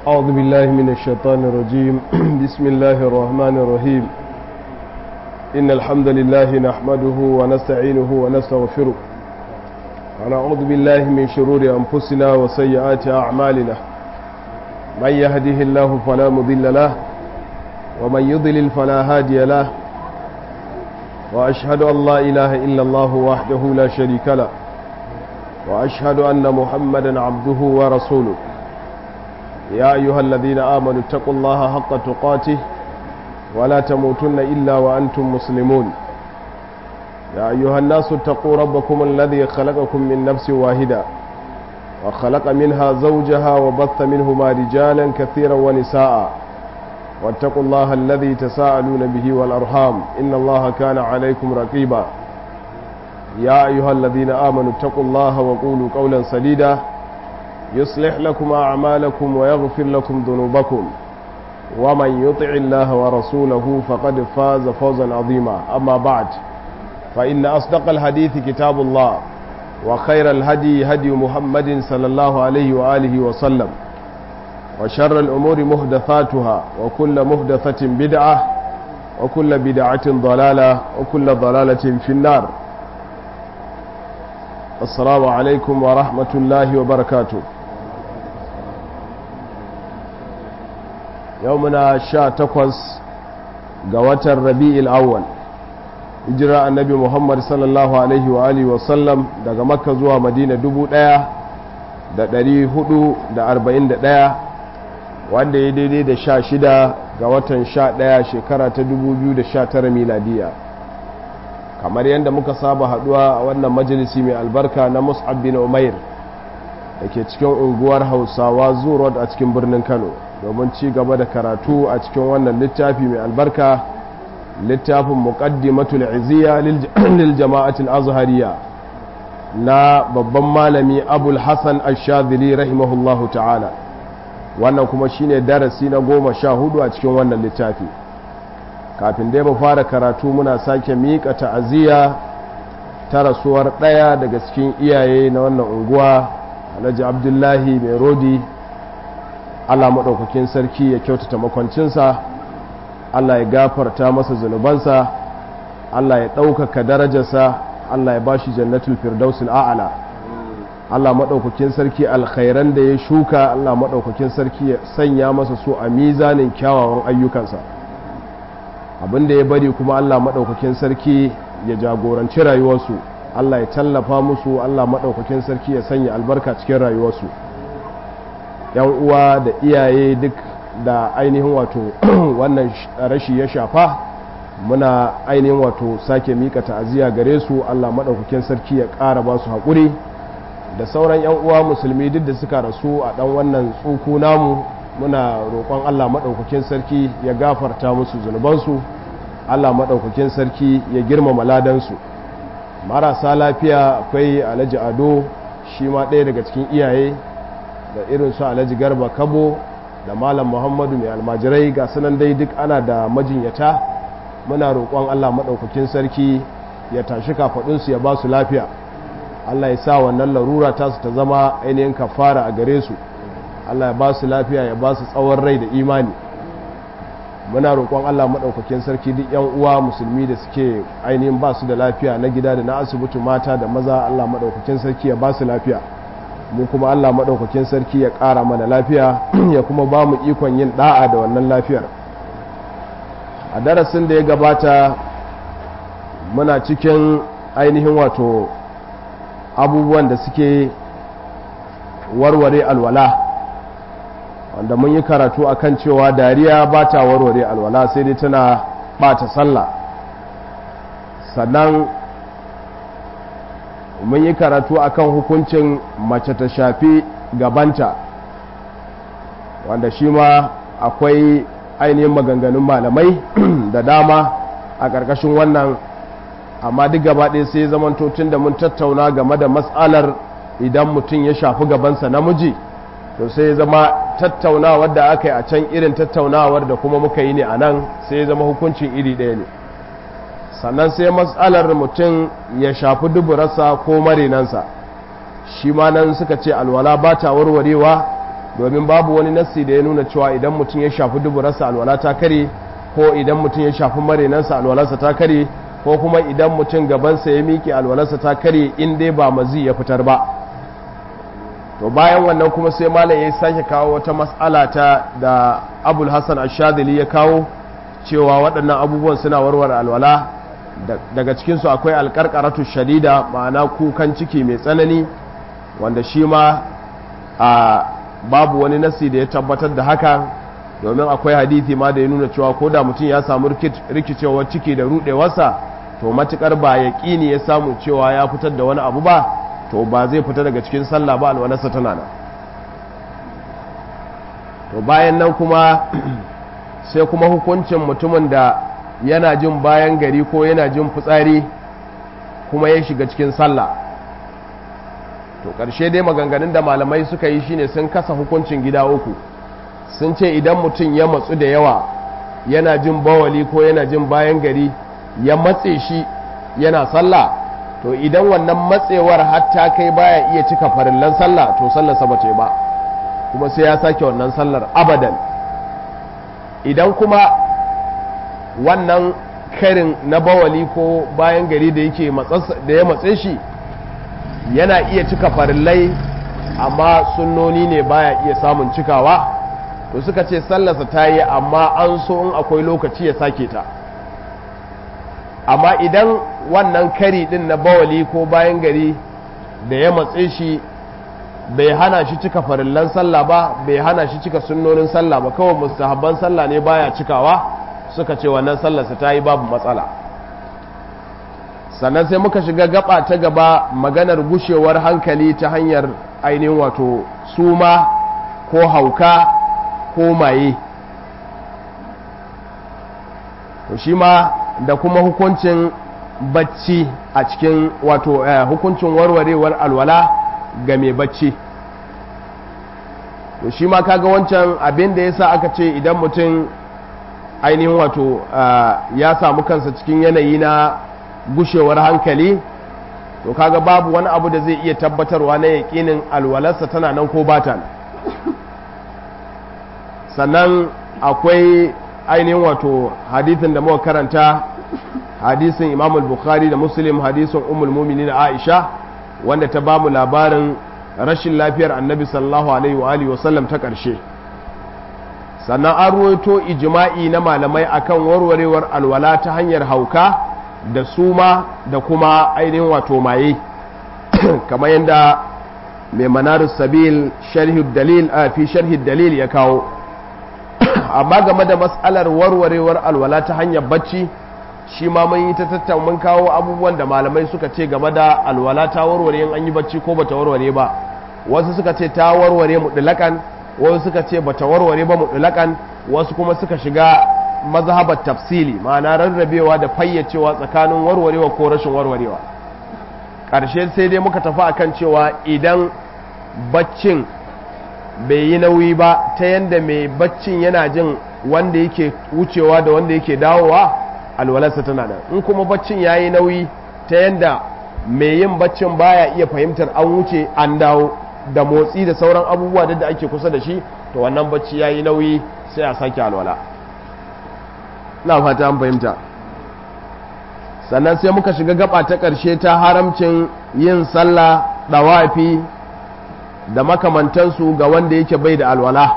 أعوذ بالله من الشيطان الرجيم بسم الله الرحمن الرحيم إن الحمد لله نحمده ونستعينه ونستغفره ونعوذ بالله من شرور أنفسنا وسيئات أعمالنا من يهده الله فلا مضل له ومن يضلل فلا هادي له وأشهد أن لا إله إلا الله وحده لا شريك له وأشهد أن محمدا عبده ورسوله يا أيها الذين آمنوا اتقوا الله حق تقاته ولا تموتن إلا وأنتم مسلمون يا أيها الناس اتقوا ربكم الذي خلقكم من نفس واحدة وخلق منها زوجها وبث منهما رجالا كثيرا ونساء واتقوا الله الذي تساءلون به والأرحام إن الله كان عليكم رقيبا يا أيها الذين آمنوا اتقوا الله وقولوا قولا سديدا يصلح لكم أعمالكم ويغفر لكم ذنوبكم ومن يطع الله ورسوله فقد فاز فوزا عظيما أما بعد فإن أصدق الحديث كتاب الله وخير الهدي هدي محمد صلى الله عليه وآله وسلم وشر الأمور مهدثاتها وكل مهدثة بدعة وكل بدعة ضلالة وكل ضلالة في النار السلام عليكم ورحمة الله وبركاته يومنا شا تقوس قوة الربيع الأول hijira annabi muhammad sallallahu alaihi wa alihi wasallam daga makka zuwa madina dubu ɗaya da ɗari hudu da arba'in da ɗaya wanda ya daidai da sha shida ga watan sha ɗaya shekara ta dubu biyu da sha tara miladiya kamar yadda muka saba haduwa a wannan majalisi mai albarka na mus'ab bin umair da ke cikin unguwar hausawa zurod a cikin birnin kano domin ci gaba da karatu a cikin wannan littafi mai albarka littafin muqaddimatul iziya lil jama'atul azhariya na babban malami abul hasan ash-shadhili rahimahullahu ta'ala wannan kuma shine darasi na goma sha hudu a cikin wannan littafi kafin dai mu fara karatu muna sake miƙa ta'aziyya ta rasuwar ɗaya daga cikin iyaye na wannan unguwa alhaji abdullahi mai rodi allah maɗaukakin sarki ya kyautata makwancinsa allah ya gafarta masa zunubansa allah ya ɗaukaka darajarsa allah ya bashi jannatul firdausul a'ala allah maɗaukakin sarki alkhairan da ya shuka allah maɗaukakin sarki ya sanya masa su a mizanin kyawawan ayyukansa abin da ya bari kuma Allah maɗaukakin sarki ya jagoranci rayuwarsu Allah ya tallafa musu Allah maɗaukakin sarki ya sanya albarka cikin rayuwarsu yan uwa da iyaye duk da ainihin wato wannan rashi ya shafa muna ainihin wato sake mika ta'aziyya gare su Allah maɗaukakin sarki ya ƙara ba su haƙuri da sauran yan uwa musulmi duk da suka rasu a ɗan wannan tsuku namu muna roƙon Allah maɗaukakin sarki ya gafarta musu zunubansu Allah maɗaukakin sarki ya girmama ladansu marasa lafiya akwai alhaji ado shi ma ɗaya daga cikin iyaye da irin su alhaji garba kabo da malam muhammadu mai almajirai ga sunan dai duk ana da majinyata muna roƙon Allah maɗaukakin sarki ya tashi kafaɗinsu ya ba su lafiya Allah ya sa wannan larura tasu ta zama ainihin kafara a gare su Allah ya ba su lafiya ya ba su tsawon rai da imani muna roƙon Allah maɗaukakin sarki duk yan uwa musulmi da suke ainihin ba su da lafiya na gida da na asibiti mata da maza Allah maɗaukakin sarki ya ba su lafiya mu kuma Allah maɗaukakin sarki ya ƙara mana lafiya ya kuma ba mu ikon yin ɗa'a da wannan lafiyar a darasin da ya gabata muna cikin ainihin wato abubuwan da suke warware alwala wanda mun yi karatu akan cewa dariya ba ta warware alwala sai dai tana bata sallah sannan mun yi karatu akan hukuncin mace ta shafi gabanta wanda shi ma akwai ainihin maganganun malamai da dama a ƙarƙashin wannan amma duk gaba ɗaya sai zamanto tun da mun tattauna game da matsalar idan mutum ya shafi gabansa namiji to sai zama tattaunawar da aka yi a can irin tattaunawar da kuma muka yi ne a nan sai zama hukuncin iri ɗaya ne sannan sai matsalar mutum ya shafi duburarsa ko marinansa shi ma nan suka ce alwala ba ta warwarewa domin babu wani nassi da ya nuna cewa idan mutum ya shafi duburarsa alwala ta kare ko idan mutum ya shafi marinansa alwalarsa ta kare ko kuma idan mutum gabansa ya miƙe alwalarsa ta kare in dai ba mazi ya fitar ba to bayan wannan kuma sai malam ya sake kawo wata mas'ala ta da abul hassan ashadili ya kawo cewa waɗannan abubuwan suna warware alwala daga cikinsu akwai alƙarƙaratu shadida ma'ana kukan ciki mai tsanani wanda shi ma a babu wani nasi da ya tabbatar da haka domin akwai hadithi ma da ya nuna cewa ko da mutum ya samu rikicewar ciki da rudewarsa to matukar ba ya ƙini ya samu cewa ya fitar da wani abu ba to ba zai fita daga cikin sallah ba alwalarsa tana nan to bayan nan kuma sai kuma hukuncin mutumin da yana jin bayan gari ko yana jin fitsari kuma ya shiga cikin sallah to ƙarshe dai maganganun da malamai suka yi shine sun kasa hukuncin gida uku sun ce idan mutum ya matsu da yawa yana jin bawali ko yana jin bayan gari ya matse shi yana sallah to idan wannan matsewar hatta kai baya iya cika farillan sallah to sallarsa ba ce ba kuma sai ya sake wannan sallar abadan idan kuma wannan karin na bawali ko bayan gari da yake da ya matse shi yana iya cika farillai amma sunnoni ne baya iya samun cikawa to suka ce sallarsa ta yi amma an so in akwai lokaci ya sake ta amma idan wannan kari din na bawali ko bayan gari da ya matse shi bai hana shi cika farillan sallah ba bai hana shi cika sunnonin sallah ba kawai mustahabban sallah ne baya cikawa suka ce wannan sallarsa ta yi babu matsala sannan sai muka shiga gaba ta gaba maganar gushewar hankali ta hanyar ainihin wato suma ko hauka ko maye to shi ma da kuma hukuncin bacci a cikin wato hukuncin warwarewar alwala ga mai bacci to shi ma kaga wancan abin da yasa aka ce idan mutum ainihin wato ya samu kansa cikin yanayi na gushewar hankali to kaga babu wani abu da zai iya tabbatarwa na yaƙinin alwalarsa tana nan ko bata sannan akwai ainihin wato hadithin da muka karanta hadisin imam al-bukhari da muslim hadisin ummul mu'minin aisha wanda ta bamu labarin rashin lafiyar annabi sallallahu alaihi wa alihi wasallam ta ƙarshe sannan an ruwaito ijma'i na malamai akan warwarewar alwala ta hanyar hauka da suma da kuma ainihin wato maye kamar yadda mai manarus sabil dalil a fi sharhi dalil ya kawo amma game da matsalar warwarewar alwala ta hanyar bacci shi ma mun yi ta tattaun mun kawo abubuwan da malamai suka ce game da alwala ta warware in an yi bacci ko bata warware ba wasu suka ce ta warware mutlakan wasu suka ce bata warware ba mutlakan wasu kuma suka shiga mazhabar tafsili ma'ana rarrabewa da fayyacewa tsakanin warwarewa ko rashin warwarewa ƙarshe sai dai muka tafi akan cewa idan baccin bai yi nauyi ba ta yadda mai baccin yana jin wanda yake wucewa da wanda yake dawowa alwalarsa tana nan in kuma baccin ya yi nauyi ta yadda mai yin baccin baya iya fahimtar an wuce an dawo da motsi da sauran abubuwa da ake kusa da shi to wannan bacci ya yi nauyi sai a sake alwala na fata an fahimta sannan sai muka shiga gaba ta ƙarshe ta haramcin yin sallah ɗawafi da makamantansu ga wanda yake bai da alwala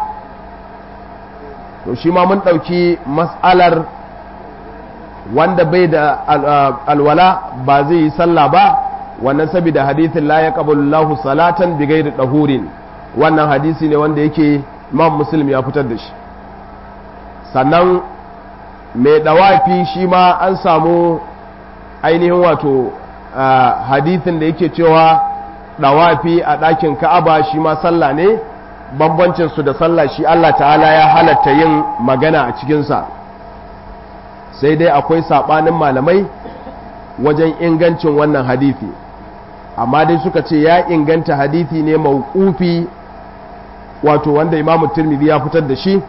to shi ma mun ɗauki matsalar wanda bai da alwala ba zai yi sallah ba wannan saboda hadithin la ya lahu salatan bi gairi ɗahurin wannan hadisi ne wanda yake imam muslim ya fitar da shi sannan mai ɗawafi shi ma an samu ainihin wato hadithin da yake cewa ɗawafi a ɗakin ka'aba shi ma sallah ne bambancinsu da sallah shi Allah ta'ala ya halatta yin magana a cikinsa sai dai akwai saɓanin malamai wajen ingancin wannan hadithi amma dai suka ce ya inganta hadithi ne mauƙufi wato wanda imamu turmidi ya fitar da shi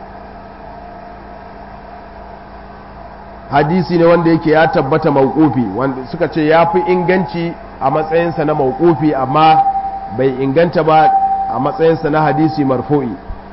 hadisi ne wanda yake ya tabbata mauƙufi wanda suka ce ya fi inganci a matsayinsa na mauƙufi amma bai inganta ba a matsayinsa na hadisi marfu'i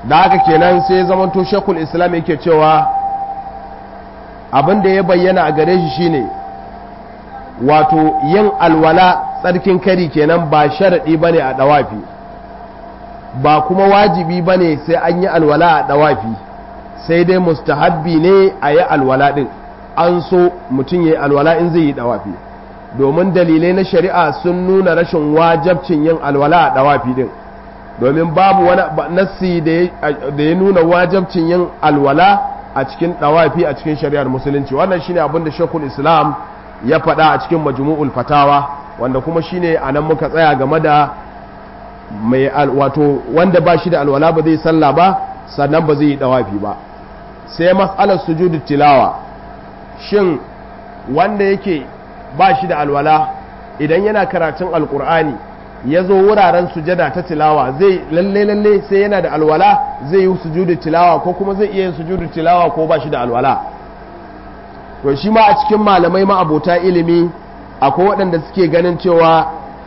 da haka kenan sai zamanto shekul islam yake cewa abin da ya bayyana a gare shi shine wato yin alwala tsarkin kari kenan ba sharaɗi ba ne a ɗawafi ba kuma wajibi ba ne sai an yi alwala a ɗawafi sai dai mustahabbi ne a yi alwala ɗin an so mutum ya yi alwala in zai yi ɗawafi domin dalilai na shari'a sun nuna rashin wajabcin yin alwala a ɗawafi ɗin domin babu wani nassi da ya nuna wajabcin yin alwala a cikin ɗawafi a cikin shari'ar musulunci wannan shine abin da shekul islam ya faɗa a cikin majmu'ul fatawa wanda kuma shine a nan muka tsaya game da mai wato wanda ba shi da alwala ba zai sallah ba sannan ba zai yi ɗawafi ba sai mas'alar sujudu tilawa shin wanda yake ba shi da alwala idan yana karatun alkur'ani ya zo wuraren sujada ta tilawa zai lalle lalle sai yana da alwala zai yi sujudu tilawa ko kuma zai iya yin sujudu tilawa ko ba shi da alwala to shi ma a cikin malamai ma abota ilimi akwai waɗanda suke ganin cewa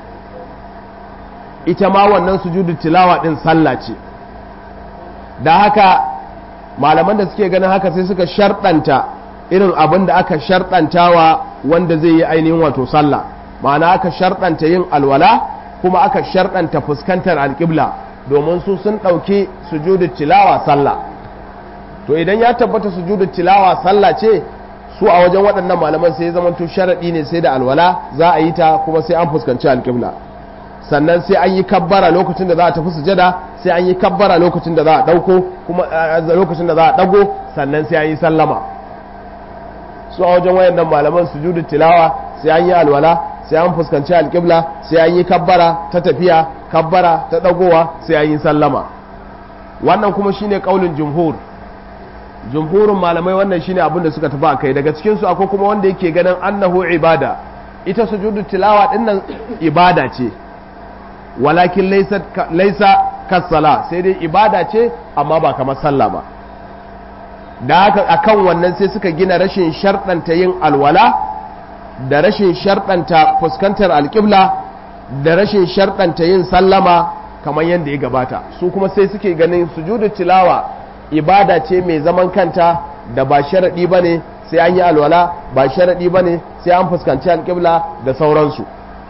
ita ma wannan sujudu tilawa ɗin sallah ce da haka malaman da suke ganin haka sai suka sharɗanta irin abin da aka sharɗantawa wanda zai yi ainihin wato sallah ma'ana aka sharɗanta yin alwala kuma aka sharɗanta fuskantar alƙibla domin su sun ɗauki sujudu tilawa sallah to idan ya tabbata sujudu tilawa sallah ce su a wajen waɗannan malaman sai ya zama to sharaɗi ne sai da alwala za a yi ta kuma sai an fuskanci alƙibla sannan sai an yi kabbara lokacin da za a tafi sujada sai an yi kabbara lokacin da za a ɗauko kuma lokacin da za a ɗago sannan sai an yi sallama su a wajen wayannan malaman sujudu tilawa sai an yi alwala sai an fuskanci alƙibla sai an yi kabbara ta tafiya kabbara ta ɗagowa sai an yi sallama wannan kuma shine kaulin jumhur jumhurin malamai wannan shine abin da suka tafi a kai daga cikin su akwai kuma wanda yake ganin annahu ibada ita sujudu tilawa dinnan ibada ce walakin laisa kasala sai dai ibada ce amma ba kamar sallah ba da haka akan wannan sai suka gina rashin sharɗanta yin alwala da rashin sharɗanta fuskantar alƙibla da rashin sharɗanta yin sallama kamar yadda ya gabata su kuma sai suke ganin sujudu tilawa ibada ce mai zaman kanta da ba sharaɗi ba ne sai an yi alwala ba sharaɗi ba ne sai an fuskanci alƙibla da sauransu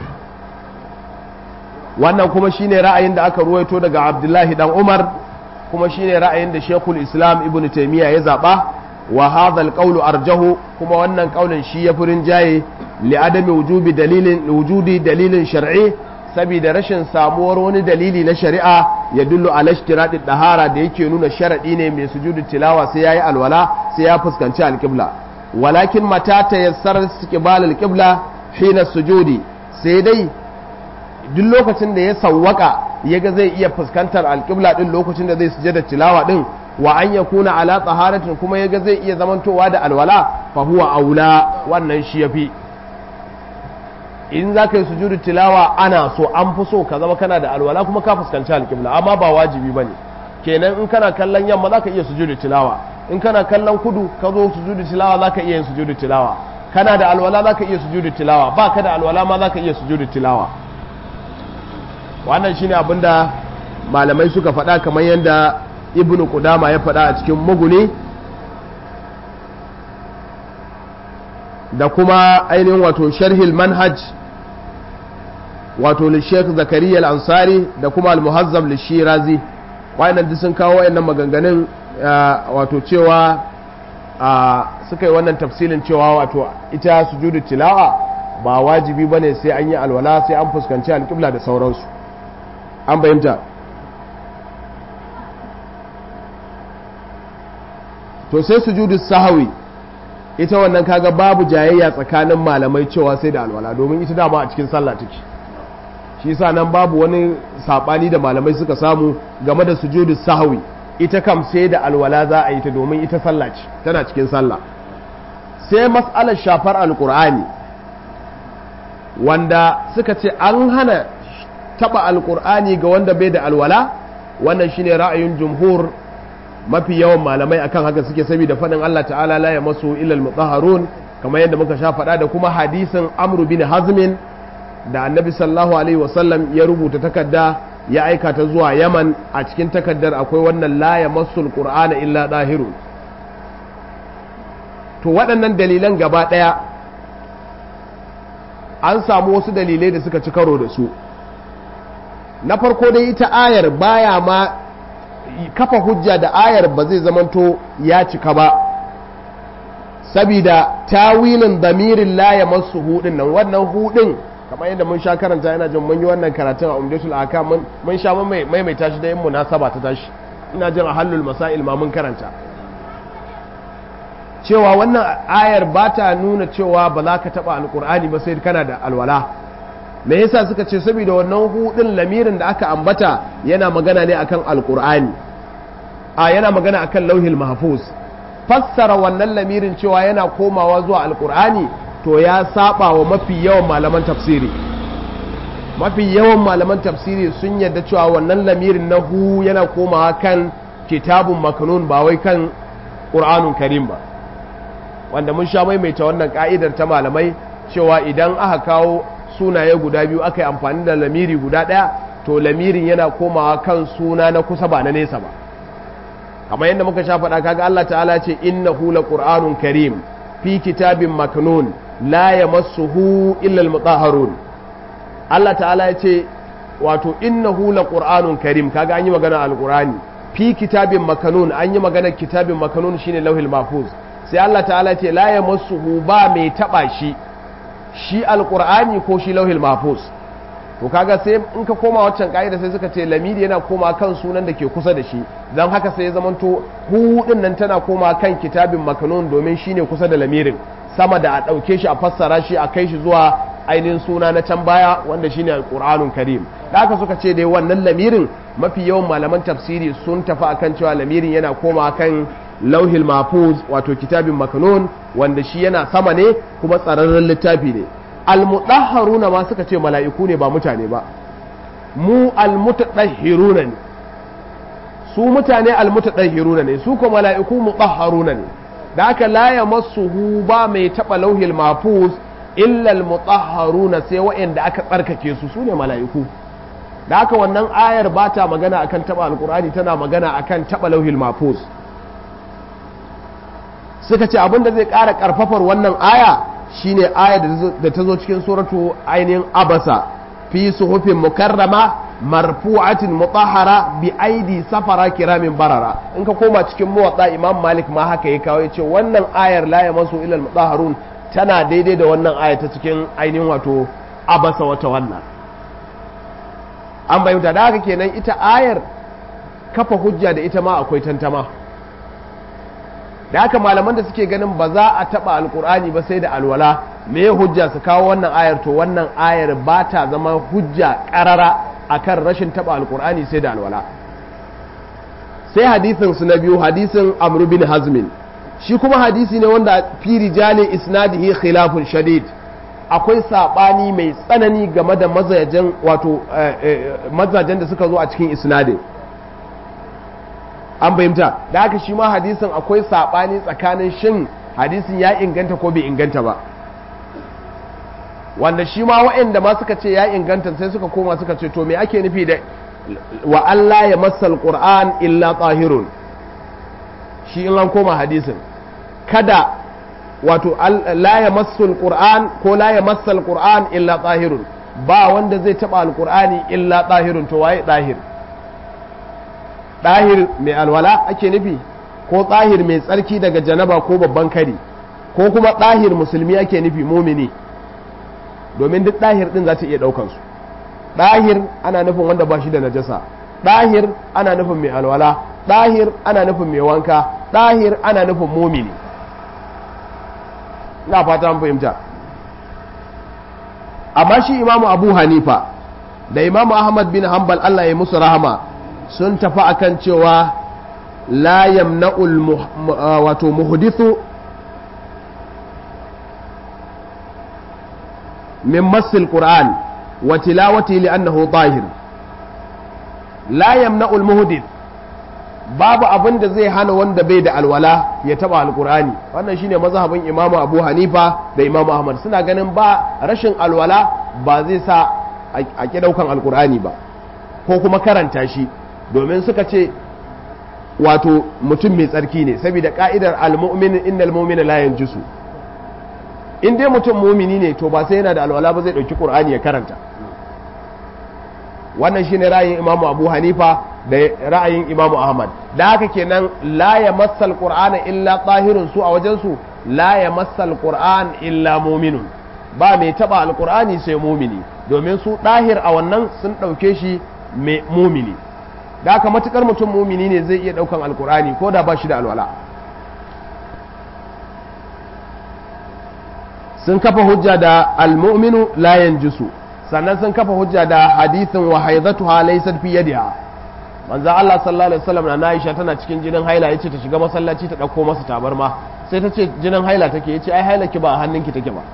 wannan kuma shine ra'ayin da aka ruwaito daga abdullahi dan umar kuma shine ra'ayin da shekul islam ibn taimiyya ya zaɓa wa hadha alqawlu arjahu kuma wannan kaulin shi ya furin jaye li adami wujubi dalilin wujudi dalilin shar'i saboda rashin samuwar wani dalili na shari'a ya dullu ala ishtiradi dahara da yake nuna sharadi ne mai sujudu tilawa sai yayi alwala sai ya fuskanci alqibla walakin mata tayassara istiqbal alqibla hina sujudi sai dai duk lokacin da ya sawwaka yaga zai iya fuskantar alqibla din lokacin da zai sujada tilawa din wa an ya kuna ala tsaharatin kuma yaga zai iya zamantowa da alwala fa huwa aula wannan shi yafi in za ka yi sujudu tilawa ana so an fi so ka zama kana da alwala kuma ka fuskanci alƙibla amma ba wajibi ba ne kenan in kana kallon yamma za ka iya sujudu tilawa in kana kallon kudu ka zo sujudu tilawa za ka iya yin sujudu tilawa kana da alwala za ka iya sujudu tilawa ba ka da alwala ma za ka iya sujudu tilawa wannan shine abin da malamai suka faɗa kamar yadda ibnu kudama ya faɗa a cikin muguni da kuma ainihin wato sharhil manhaj wato lishek zakariya al-ansari da kuma al-muhazzam lishirazi wayannan duk sun kawo wayannan maganganun wato cewa suka yi wannan tafsilin cewa wato ita sujudu tilawa ba wajibi bane sai an yi alwala sai an fuskanci alƙibla da sauransu an bayyanta to sai sujudu sahawi ita wannan kaga babu jayayya tsakanin malamai cewa sai da alwala domin ita dama a cikin sallah take shi yasa nan babu wani sabani da malamai suka samu game da sujudu sahawi ita kam sai da alwala za a yi ta domin ita sallah ce tana cikin sallah sai mas'alar shafar alqur'ani wanda suka ce an hana taba alqur'ani ga wanda bai da alwala wannan shine ra'ayin jumhur mafi yawan malamai akan haka suke saboda faɗin Allah ta'ala la ya masu ilal mutahharun kamar yadda muka sha faɗa da kuma hadisin amru bin hazmin da annabi sallallahu alaihi wasallam ya rubuta takarda ya aika ta zuwa yaman a cikin takaddar akwai wannan la ya masul qur'ana illa dahirun to waɗannan dalilan gaba ɗaya an samu wasu dalilai da suka ci karo da su na farko dai ita ayar baya ma kafa hujja da ayar ba zai zamanto ya cika ba sabida tawilin damirin la ya masu hudin nan wannan hudin kamar yadda mun sha karanta yana jin mun yi wannan karatun a umdatul aka mun sha maimaita shi da yin munasaba ta tashi ina jin a hallul masail ma mun karanta cewa wannan ayar ba ta nuna cewa ba za ka taba alkur'ani ba sai kana da alwala me yasa suka ce saboda wannan hudin lamirin da aka ambata yana magana ne akan alkur'ani a yana magana akan lauhil mahfuz fassara wannan lamirin cewa yana komawa zuwa alkur'ani to ya saba wa mafi yawan malaman tafsiri mafi yawan malaman tafsiri sun yadda cewa wannan lamirin na hu yana komawa kan kitabun makanun ba wai kan ƙur'anun karim ba wanda mun sha maimaita wannan ka'idar ta malamai cewa idan aka kawo sunaye guda biyu aka yi amfani da lamiri guda ɗaya to lamirin yana komawa kan suna na kusa ba na nesa ba kamar yadda muka sha faɗa kaga Allah ta'ala ce innahu laqur'anun karim fi kitabin maknun la yamassuhu illa almutahharun Allah ta'ala ya ce wato innahu laqur'anun karim kaga an yi magana alqur'ani fi kitabin maknun an yi magana kitabin maknun shine lauhil mahfuz sai Allah ta'ala ce la yamassuhu ba mai taba shi shi alqur'ani ko shi lauhil mahfuz to kaga sai in ka koma waccan ka'ida sai suka ce lamiri yana koma kan sunan da ke kusa da shi don haka sai ya zamanto hu din nan tana koma kan kitabin makanun domin shine kusa da lamirin sama da a ɗauke shi a fassara shi a kai shi zuwa ainihin suna na can baya wanda shine alqur'anun karim da haka suka ce dai wannan lamirin mafi yawan malaman tafsiri sun tafi akan cewa lamirin yana koma kan lauhil mahfuz wato kitabin makanun wanda shi yana sama ne kuma tsararren littafi ne almutahharuna ma suka ce mala'iku ne ba mutane ba mu almutahhiruna ne su mutane almutahhiruna ne su ko mala'iku mutahharuna ne da aka la yamassuhu ba mai taba lauhil mahfuz illa almutahharuna sai waɗanda aka tsarkake su su ne mala'iku da aka wannan ayar ba ta magana akan taba alqur'ani tana magana akan taba lauhil mahfuz suka ce abin da zai ƙara ƙarfafar wannan aya shine aya da ta zo cikin suratu ainihin abasa fi suhufin mukarrama marfu'atin mutahhara bi aidi safara kiramin barara in ka koma cikin muwatta imam malik ma haka ya kawo yace wannan ayar la yamassu ila al tana daidai da wannan aya ta cikin ainihin wato abasa wata wannan an bayyana da haka kenan ita ayar kafa hujja da ita ma akwai tantama da haka malaman da suke ganin ba za a taba alkur'ani ba sai da alwala me hujja su kawo wannan ayar to wannan ayar ba ta zama hujja karara akan rashin taba alkur'ani sai da alwala sai hadisin su na biyu hadisin amru bin hazmin shi kuma hadisi ne wanda fi rijali isnadihi khilafun shadid akwai sabani mai tsanani game da mazajen wato mazajen da suka zo a cikin isnadin an fahimta da haka shi ma hadisin akwai saɓani tsakanin shin hadisin ya inganta ko bai inganta ba wanda shi ma waɗanda ma suka ce ya inganta sai suka koma suka ce to me ake nufi da wa Allah ya masal Qur'an illa tsahirun shi in an koma hadisin kada wato la ya masal Qur'an ko la ya masal Qur'an illa tsahirun ba wanda zai taɓa alƙur'ani illa tsahirun to waye tsahir ɗahir mai alwala ake nufi ko ɗahir mai tsarki daga janaba ko babban kari ko kuma ɗahir musulmi ake nufi mumini domin duk ɗahir ɗin za ta iya ɗaukansu ɗahir ana nufin wanda ba shi da najasa ɗahir ana nufin mai alwala ɗahir ana nufin mai wanka ɗahir ana nufin mumini ina fata an fahimta amma shi imamu abu hanifa da imamu ahmad bin hanbal allah ya musu rahama sun tafi akan cewa la yamna'ul wato muhdithu min masil qur'an wa tilawati li'annahu tahir la yamna'ul muhdith babu abin da zai hana wanda bai da alwala ya taba alqur'ani wannan shine mazhabin imamu abu hanifa da imamu ahmad suna ganin ba rashin alwala ba zai sa a ki daukan alqur'ani ba ko kuma karanta shi domin suka ce wato mutum mai tsarki ne saboda ka'idar al-mu'min innal mu'mina la yanjisu in dai mutum mumini ne to ba sai yana da alwala ba zai dauki qur'ani ya karanta wannan shine ra'ayin imamu abu hanifa da ra'ayin imamu ahmad da haka kenan la ya massal qur'ana illa tahirun su a wajen su la ya massal qur'an illa muminun ba mai taba alqur'ani sai mumini domin su dahir a wannan sun dauke shi mai mumini da haka matukar mutum mumini ne zai iya daukan alqur'ani ko da ba shi da alwala sun kafa hujja da almu'minu la yanjisu sannan sun kafa hujja da hadithin wa haidatuha laysat fi yadiha manzo Allah sallallahu alaihi wasallam na Aisha tana cikin jinin haila yace ta shiga masallaci ta dauko masa tabarma sai ta ce jinin haila take yace ai haila ki ba a hannunki take ba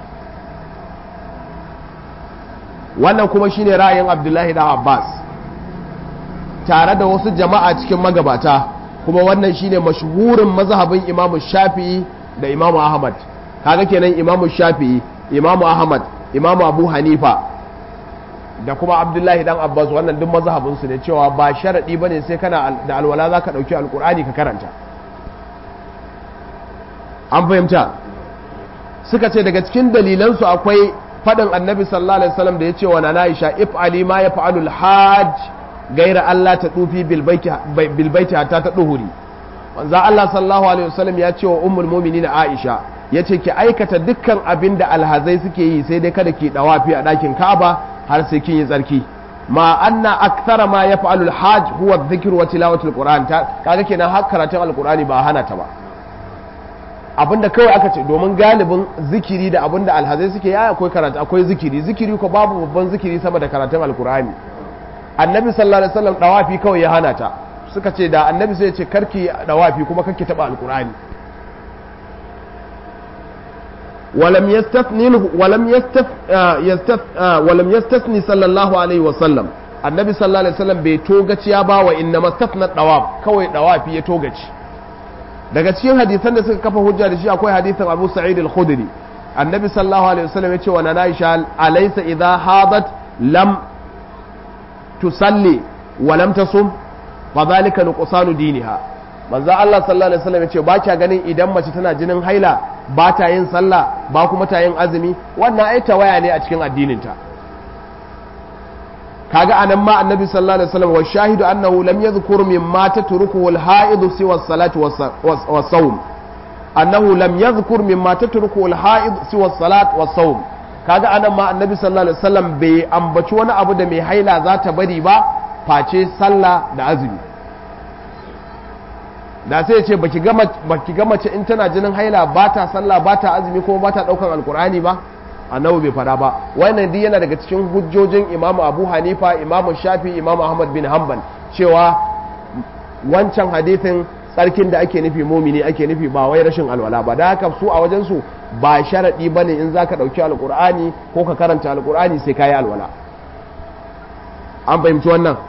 wannan kuma shine ra'ayin Abdullahi da Abbas tare da wasu jama'a cikin magabata kuma wannan shine mashhurin mazhabin Imam Shafi'i da Imam Ahmad kaga kenan Imam Shafi'i Imam Ahmad Imam Abu Hanifa da kuma abdullahi dan abbas wannan duk mazhabinsu ne cewa ba sharaɗi ba ne sai kana da alwala za ka ɗauki alkur'ani ka karanta an fahimta suka ce daga cikin dalilansu akwai faɗin annabi sallallahu alaihi wasallam da ya ce wa na aisha if ali ma ya fa'alu hajj gaira allah ta tufi bilbaiti hatta ta duhuri manzo allah sallallahu alaihi wasallam ya ce wa ummul mu'minin aisha ya ce ki aikata dukkan abin da alhazai suke yi sai dai kada ki dawafi a ɗakin ka'aba har sai kin yi tsarki ma anna akthara ma yaf'alu al-hajj huwa adh-dhikr wa tilawatu al-qur'an kaga kenan har karatun al-qur'ani ba hana ta ba abinda kawai aka ce domin galibin zikiri da abinda alhazai suke yaya akwai karatu akwai zikiri zikiri ko babu babban zikiri sama da karatun al-qur'ani annabi sallallahu alaihi wasallam dawafi kawai ya hana ta suka ce da annabi sai ya ce karki dawafi kuma karki taba al-qur'ani ولم يستثني ولم يستث يستث ولم يستثني صلى الله عليه وسلم annabi sallallahu alaihi wasallam bai togaci ya bawa inna mastafna dawab kawai dawafi ya togaci daga cikin hadisan da suka kafa hujja da shi akwai hadisin Abu Sa'id al-Khudri annabi sallallahu alaihi wasallam ya ce wa nana Aisha alaysa idha hadat lam tusalli wa lam tasum fa dhalika nuqsanu diniha manzo Allah sallallahu alaihi wasallam ya ce ba kya ganin idan mace tana jinin haila ba ta yin sallah ba kuma ta yin azumi wannan ai tawaya ne a cikin addininta kaga anan ma annabi sallallahu alaihi wasallam wa shahidu annahu lam yadhkur mimma tatrukuhu al-ha'id siwa as-salati was-sawm annahu lam yadhkur mimma tatrukuhu al-ha'id siwa as-salat was-sawm kaga anan ma annabi sallallahu alaihi wasallam bai ambaci wani abu da mai haila za ta bari ba face sallah da azumi da sai ya ce baki ga mace in tana jinin haila ba ta sallah ba ta azumi kuma ba ta daukan alkur'ani ba annabi bai fada ba wannan duk yana daga cikin hujjojin imamu abu hanifa imamu shafi imamu ahmad bin hanbal cewa wancan hadithin tsarkin da ake nufi mumini ake nufi ba wai rashin alwala ba da haka su a wajen su ba sharadi bane in zaka dauki alkur'ani ko ka karanta alkur'ani sai kayi alwala an fahimci wannan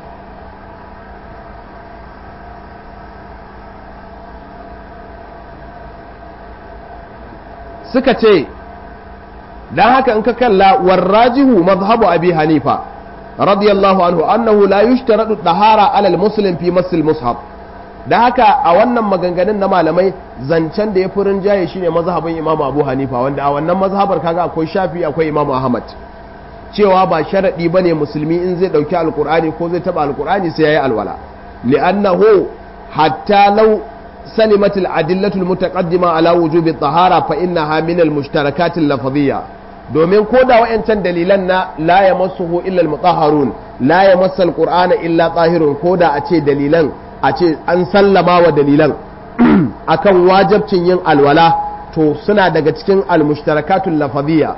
suka ce dan haka in ka kalla warrajihu mazhabu abi hanifa radiyallahu anhu annahu la yushtaradu dahara ala almuslim fi masil mushaf da haka a wannan maganganun na malamai zancen da ya fi rinjaye shine mazhabin imam abu hanifa wanda a wannan mazhabar kaga akwai shafi akwai imam ahmad cewa ba sharadi bane musulmi in zai dauki alqur'ani ko zai taba alqur'ani sai yayi alwala li'annahu hatta law سلمت الأدلة المتقدمة على وجوب الطهارة فإنها من المشتركات اللفظية domin ko da wa'yancan dalilan na la ya masuhu illa mutahharun la ya masa alqur'ana illa tahirun ko da a ce dalilan a ce an sallama wa dalilan akan wajabcin yin alwala to suna daga cikin almushtarakatul lafaziyya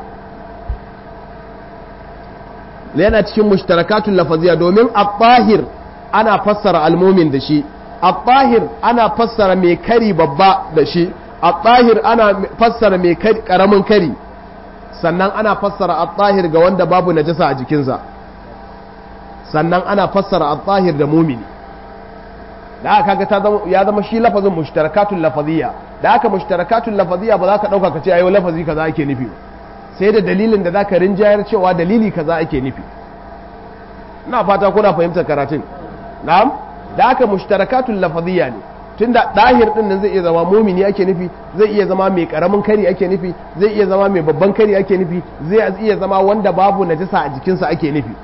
yana cikin mushtarakatul lafaziyya domin at-tahir ana fassara almumin da shi at-tahir ana fassara mai kari babba da shi at-tahir ana fassara mai karamin kari sannan ana fassara at-tahir ga wanda babu najasa a jikinsa sannan ana fassara at-tahir da mumini da aka kaga ta zama ya zama shi lafazin mushtarakatul lafaziyya da aka mushtarakatul lafaziyya ba za ka dauka ka ce ayo lafazi kaza ake nufi sai da dalilin da zaka rinjayar cewa dalili kaza ake nufi ina fata kuna fahimtar karatun na'am da aka mushtarakatul lafaziyya ne tunda dahir din nan zai iya zama mumini ake nufi zai iya zama mai karamin kari ake nufi zai iya zama mai babban kari ake nufi zai iya zama wanda babu najasa a jikinsa ake nufi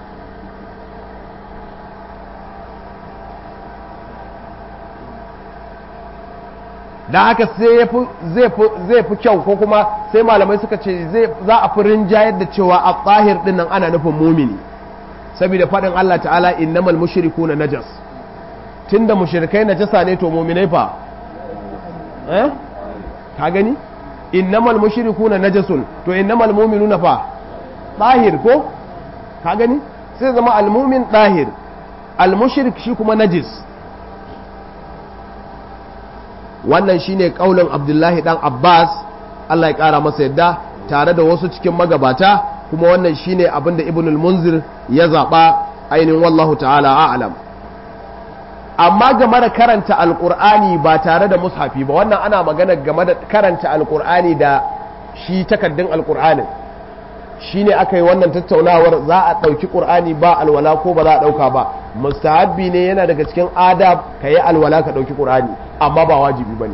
da haka sai zai fi kyau ko kuma sai malamai suka ce za a fi rinjayar da cewa a tsahir din nan ana nufin mumini saboda faɗin Allah ta'ala innamal mushriku na najas tunda mushrikai najasa ne to muminai fa eh ka gani innamal mushriku na najasun to innamal mu'minuna fa tsahir ko ka gani sai zama almumin tsahir almushrik shi kuma najis wannan shine kaulin abdullahi dan abbas allah ya kara masa yadda tare da wasu cikin magabata kuma wannan shine abinda ibnul munzir ya zaɓa ainihin wallahu ta'ala a'lam amma game da karanta alkur'ani ba tare da mushafi ba wannan ana magana game da karanta alkur'ani da shi takaddun alkur'anin shine aka yi wannan tattaunawar za a ɗauki ƙur'ani ba alwala ko ba za a ɗauka ba mustahabbi ne yana daga cikin adab ka yi alwala ka ɗauki ƙur'ani amma ba wajibi ba ne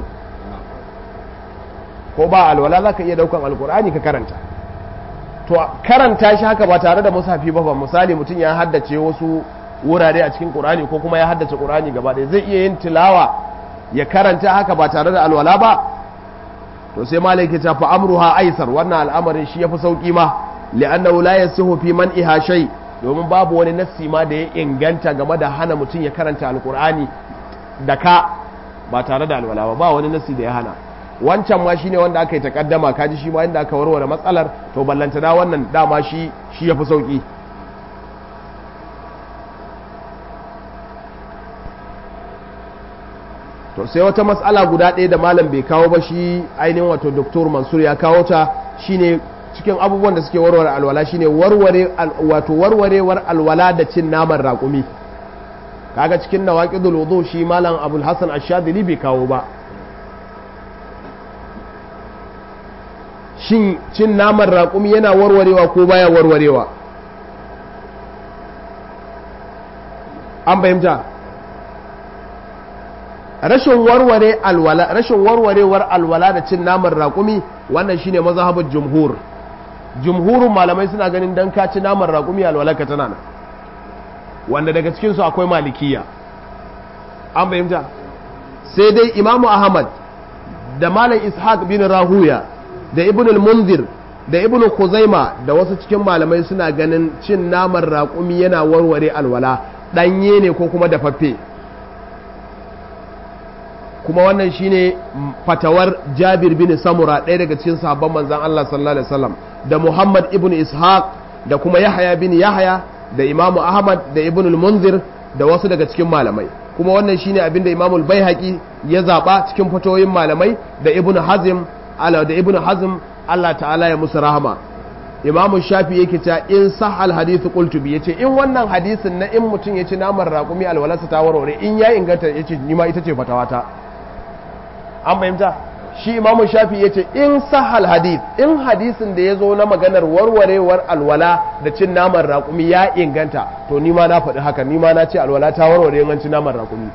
ko ba alwala za ka iya ɗaukan alƙur'ani ka karanta to karanta shi haka ba tare da mushafi ba ba misali mutum ya haddace wasu wurare a cikin ƙur'ani ko kuma ya haddace ƙur'ani gaba ɗaya zai iya yin tilawa ya karanta haka ba tare da alwala ba to sai malai ke fa amruha aisar wannan al'amarin shi yafi sauki ma li'annahu la yasihu fi man iha shay domin babu wani nassi ma da ya inganta game da hana mutum ya karanta alqur'ani da ka ba tare da alwala ba ba wani nassi da ya hana wancan ma shine wanda aka yi takaddama kaji shi ma inda aka warware matsalar to ballanta da wannan dama shi shi yafi sauki to sai wata matsala guda ɗaya da malam bai kawo ba shi ainihin wato doktor mansur ya kawo ta shine cikin abubuwan da suke warware alwala shine warware wato warwarewar alwala da cin naman raƙumi kaga cikin nawaqidul wudu shi malam abul hasan ash-shadili bai kawo ba shin cin naman raƙumi yana warwarewa ko baya warwarewa an fahimta rashin warware alwala rashin warwarewar alwala da cin naman raƙumi wannan shine mazhabin jumhur jumhurin malamai suna ganin dan ka ci naman raƙumi alwala ka tana nan wanda daga cikin su akwai malikiya an fahimta sai dai imamu ahmad da malam ishaq bin rahuya da ibn al-munzir da ibn khuzaima da wasu cikin malamai suna ganin cin naman raƙumi yana warware alwala ɗanye ne ko kuma dafaffe kuma wannan shine fatawar Jabir bin Samura ɗaya daga cikin sahabban manzon Allah sallallahu alaihi wasallam da Muhammad ibn Ishaq da kuma Yahya bin Yahya da Imam Ahmad da Ibn al-Munzir da wasu daga cikin malamai kuma wannan shine abin da Imam al-Baihaqi ya zaba cikin fatoyin malamai da Ibn Hazm ala da Ibn Hazm Allah ta'ala ya musu rahama Imam Shafi yake ta in sahal hadithu qultu bi yace in wannan hadisin na in mutum ya ci naman raƙumi alwalarsa ta warware in ya inganta yace ni ma ita ce fatawata an fahimta shi imamu shafi ya ce in sahal hadith in hadisin da ya zo na maganar warwarewar alwala da cin naman raƙumi ya inganta to nima na faɗi haka nima na ce alwala ta warware in cin naman raƙumi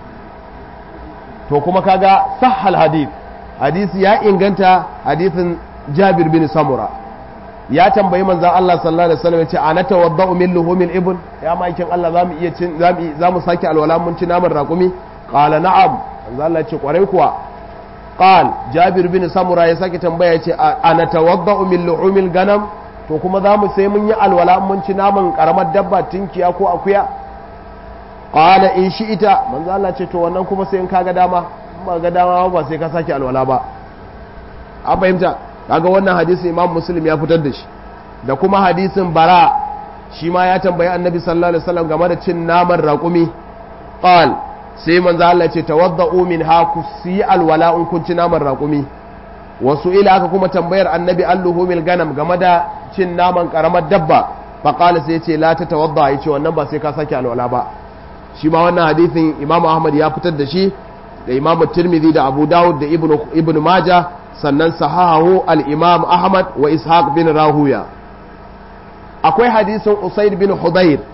to kuma kaga sahal hadith hadisi ya inganta hadisin jabir bin samura ya tambayi manzan Allah sallallahu alaihi wasallam ya ce ana tawadda'u min luhumil ibn ya maikin Allah zamu iya cin zamu sake alwala mun ci naman raƙumi qala na'am manzan Allah ya ce kwarai kuwa qal jabir bin samura ya sake tambaya yace ana tawadda'u min lu'umil ganam to kuma zamu sai mun yi alwala mun ci naman karamar dabba tinkiya ko akuya qala in shi'ita manzo Allah ce to wannan kuma sai in kaga dama ba ga dama ba sai ka sake alwala ba an fahimta kaga wannan hadisin imam muslim ya fitar da shi da kuma hadisin bara shi ma ya tambayi annabi sallallahu alaihi wasallam game da cin naman raƙumi qal sai manzo Allah ce tawadda'u min ha ku yi alwala in kun ci naman raƙumi wasu ila aka kuma tambayar annabi alluhumil ganam game da cin naman karamar dabba fa qala sai ce la ta tawadda yace wannan ba sai ka sake alwala ba shi ma wannan hadisin Imam Ahmad ya fitar da shi da Imam Tirmidhi da Abu Dawud da Ibn Ibn Majah sannan sahahu al-Imam Ahmad wa Ishaq bin Rahuya akwai hadisin Usaid bin Hudayr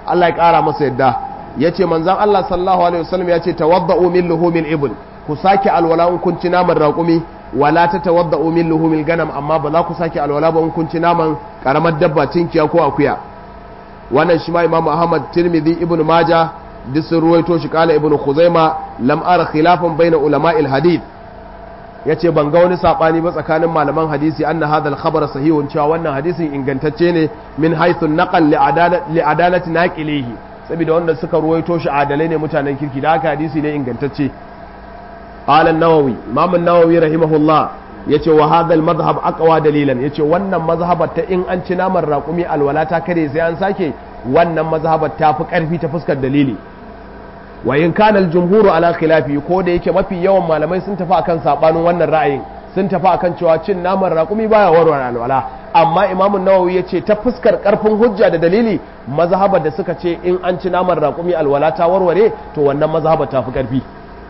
Allah ya kara masa yadda yace manzon Allah sallallahu alaihi wasallam yace tawadda'u min luhumil ibl ku sake alwala in kun ci naman raƙumi wala ta tawadda'u min luhumil ganam amma ba za ku sake alwala ba in kun ci naman karamar dabba tinkiya ko akuya wannan shi ma Imam Ahmad Tirmidhi Ibn Majah duk sun ruwaito shi kala Ibn Khuzaima lam ara khilafan baina ulama'il hadith yace ban ga wani sabani ba tsakanin malaman hadisi anna hadha al-khabar sahihun cewa wannan hadisin ingantacce ne min haythu naqal li adalati naqilihi saboda wanda suka ruwaito shi adalai ne mutanen kirki da haka hadisi ne ingantacce qala an-nawawi imam an-nawawi rahimahullah yace wa hadha al-madhhab aqwa dalilan yace wannan mazhabar ta in an ci naman raƙumi alwala ta kare sai an sake wannan mazhabar ta fi ƙarfi ta fuskar dalili wa in kana al-jumhuru ala khilafi ko da yake mafi yawan malamai sun tafi akan sabanin wannan ra'ayin sun tafi akan cewa cin naman raƙumi baya warware alwala amma imamun nawawi ya ce ta fuskar karfin hujja da dalili mazhabar da suka ce in an ci naman raƙumi alwala ta warware to wannan mazhabar ta fi karfi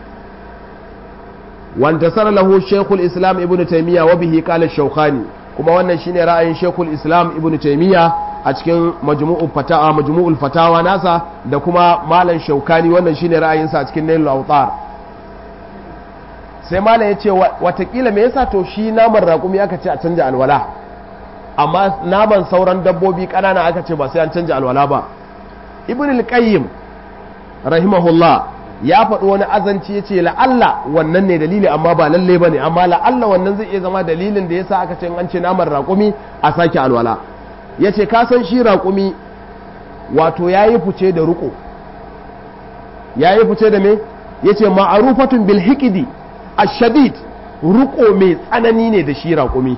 wanta sara lahu shekul islam ibn taimiyya wa bihi qala shawkhani kuma wannan shine ra'ayin shekul islam ibn taimiyya a cikin majmu'ul fatawa majmu'ul fatawa nasa da kuma malam shaukani wannan shine ra'ayinsa a cikin nailul awtar sai malam ya ce watakila me yasa to shi naman raƙumi aka ce a canja alwala amma naman sauran dabbobi ƙanana aka ce ba sai an canja alwala ba ibn al-qayyim rahimahullah ya faɗi wani azanci ya ce la'alla wannan ne dalili amma ba lalle ba ne amma la'alla wannan zai iya zama dalilin da yasa aka ce an ce naman raƙumi a sake alwala ya ce ka san shi raƙumi wato ya yi fice da riƙo ya yi fice da me ya ce ma'arufatun bil hikidi ashadid ruko mai tsanani ne da shi raƙumi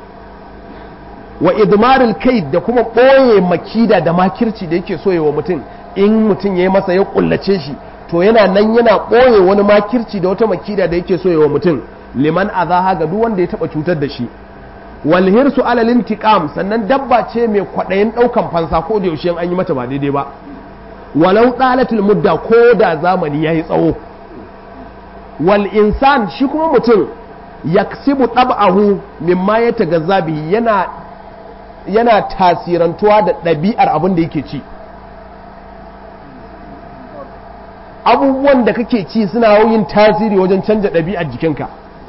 wa idmaril kai da kuma ɓoye makida da makirci da yake so wa mutum in mutum ya yi masa ya kullace shi to yana nan yana ɓoye wani makirci da wata makida da yake so wa mutum liman azaha ga duk wanda ya taɓa cutar da shi wal hirsu alal intiqam sannan dabba ce mai kwaɗayin ɗaukan fansa ko da yaushe an yi mata ba daidai ba walau dalatul mudda ko da zamani yayi tsawo wal insan shi kuma mutum yaksibu tab'ahu mimma ya tagazza bihi yana yana tasirantuwa da ɗabi'ar abin da yake ci abubuwan da kake ci suna yin tasiri wajen canja ɗabi'ar jikinka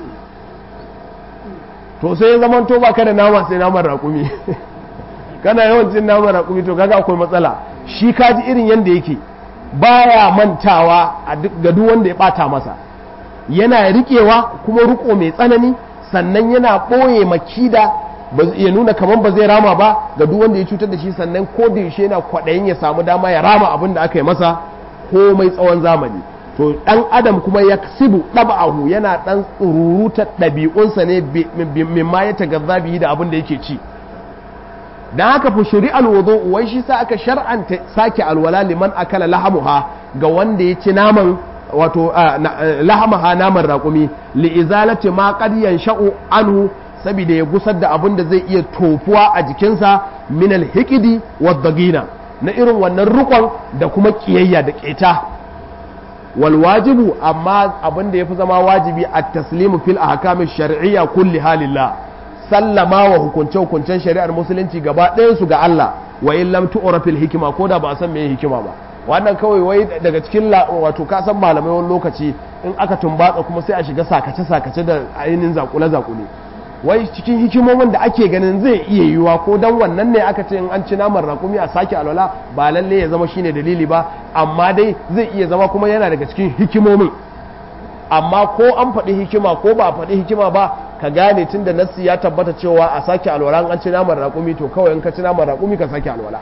to sai ya zama to ba ka da nama sai naman raƙumi kana yawan cin naman raƙumi to kaga akwai matsala shi kaji irin yadda yake baya mantawa ga duk wanda ya ɓata masa yana riƙewa kuma riƙo mai tsanani sannan yana ɓoye makida ya nuna kamar ba zai rama ba ga duk wanda ya cutar da shi sannan ko da yaushe yana kwaɗayin ya samu dama ya rama abin da aka yi masa ko mai tsawon zamani to ɗan adam kuma ya sibu ɗab'ahu yana ɗan tsururuta ɗabi'unsa ne mimma ya tagazza bihi da abin da yake ci dan haka fa shuri'al wudu wai shi sa aka shar'anta sake alwala liman akala lahamuha ga wanda ya ci naman wato lahamaha naman raƙumi li'izalati ma qad yansha'u anhu saboda ya gusar da abin da zai iya tofuwa a jikinsa min alhikidi wa dagina na irin wannan rukon da kuma kiyayya da keta wal wajibu amma abin da yafi zama wajibi at taslimu fil ahkam shar'iyya kulli halillah sallama wa hukunce hukuncen shari'ar musulunci gaba ɗayan su ga Allah wa in lam tu'ra fil hikima ko da ba a san me hikima ba wannan kawai wai daga cikin wato ka san malamai wani lokaci in aka tumbatsa kuma sai a shiga sakace sakace da ainihin zakule zakule wai cikin hikimomin da ake ganin zai iya yiwuwa ko dan wannan ne aka ce in an ci naman rakumi a sake alwala ba lalle ya zama shine dalili ba amma dai zai iya zama kuma yana daga cikin hikimomin amma ko an faɗi hikima ko ba a faɗi hikima ba ka gane tun da nassi ya tabbata cewa a sake alwala an ci naman rakumi to kawai in ka ci naman rakumi ka sake alwala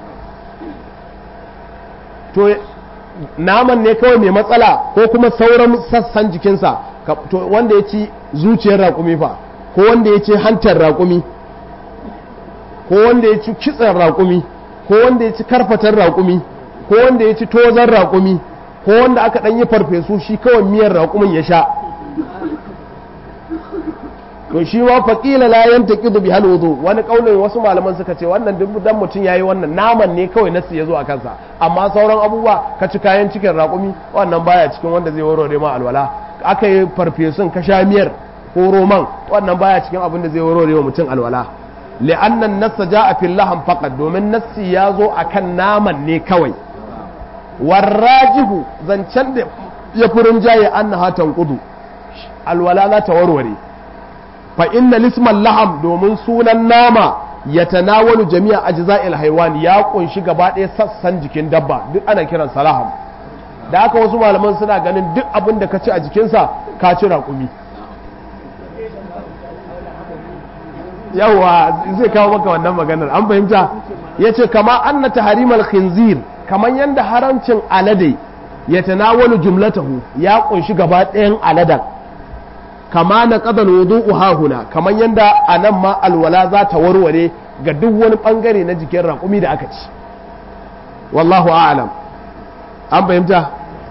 to naman ne kawai mai matsala ko kuma sauran sassan jikinsa to wanda ya ci zuciyar raƙumi fa ko wanda ya ci hantar raƙumi ko wanda ya ci kitsen raƙumi ko wanda ya ci karfatar raƙumi ko wanda ya ci tozan raƙumi ko wanda aka ɗan yi farfesu shi kawai miyar raƙumin ya sha to shi ma faƙila la yanta ƙidu bi hal wudu wani ƙaunin wasu malaman suka ce wannan duk dan mutum yayi wannan naman ne kawai nasu ya zo a kansa amma sauran abubuwa ka ci kayan cikin raƙumi wannan baya cikin wanda zai warware ma alwala aka yi farfesun ka sha miyar ko roman wannan baya cikin abin da zai warware wa mutum alwala li'annan nassa ja'a fil laham faqat domin nassi ya zo akan naman ne kawai warrajihu zancen da ya furin jaye annaha tanqudu alwala za ta warware fa inna lisman laham domin sunan nama ya tanawalu jami'a ajza'il haiwan ya kunshi gaba ɗaya sassan jikin dabba duk ana kiran salaham da haka wasu malaman suna ganin duk abin da ka ci a jikinsa ka ci raƙumi yawa zai kawo maka wannan maganar an fahimta ya ce kama an na taharimal khinzir kamar yadda haramcin alade ya tanawalu jumlatahu ya kunshi gaba ɗayan aladan kama na ƙadar wudu hahuna kamar yadda a nan ma alwala za ta warware ga duk wani ɓangare na jikin raƙumi da aka ci wallahu a'lam an fahimta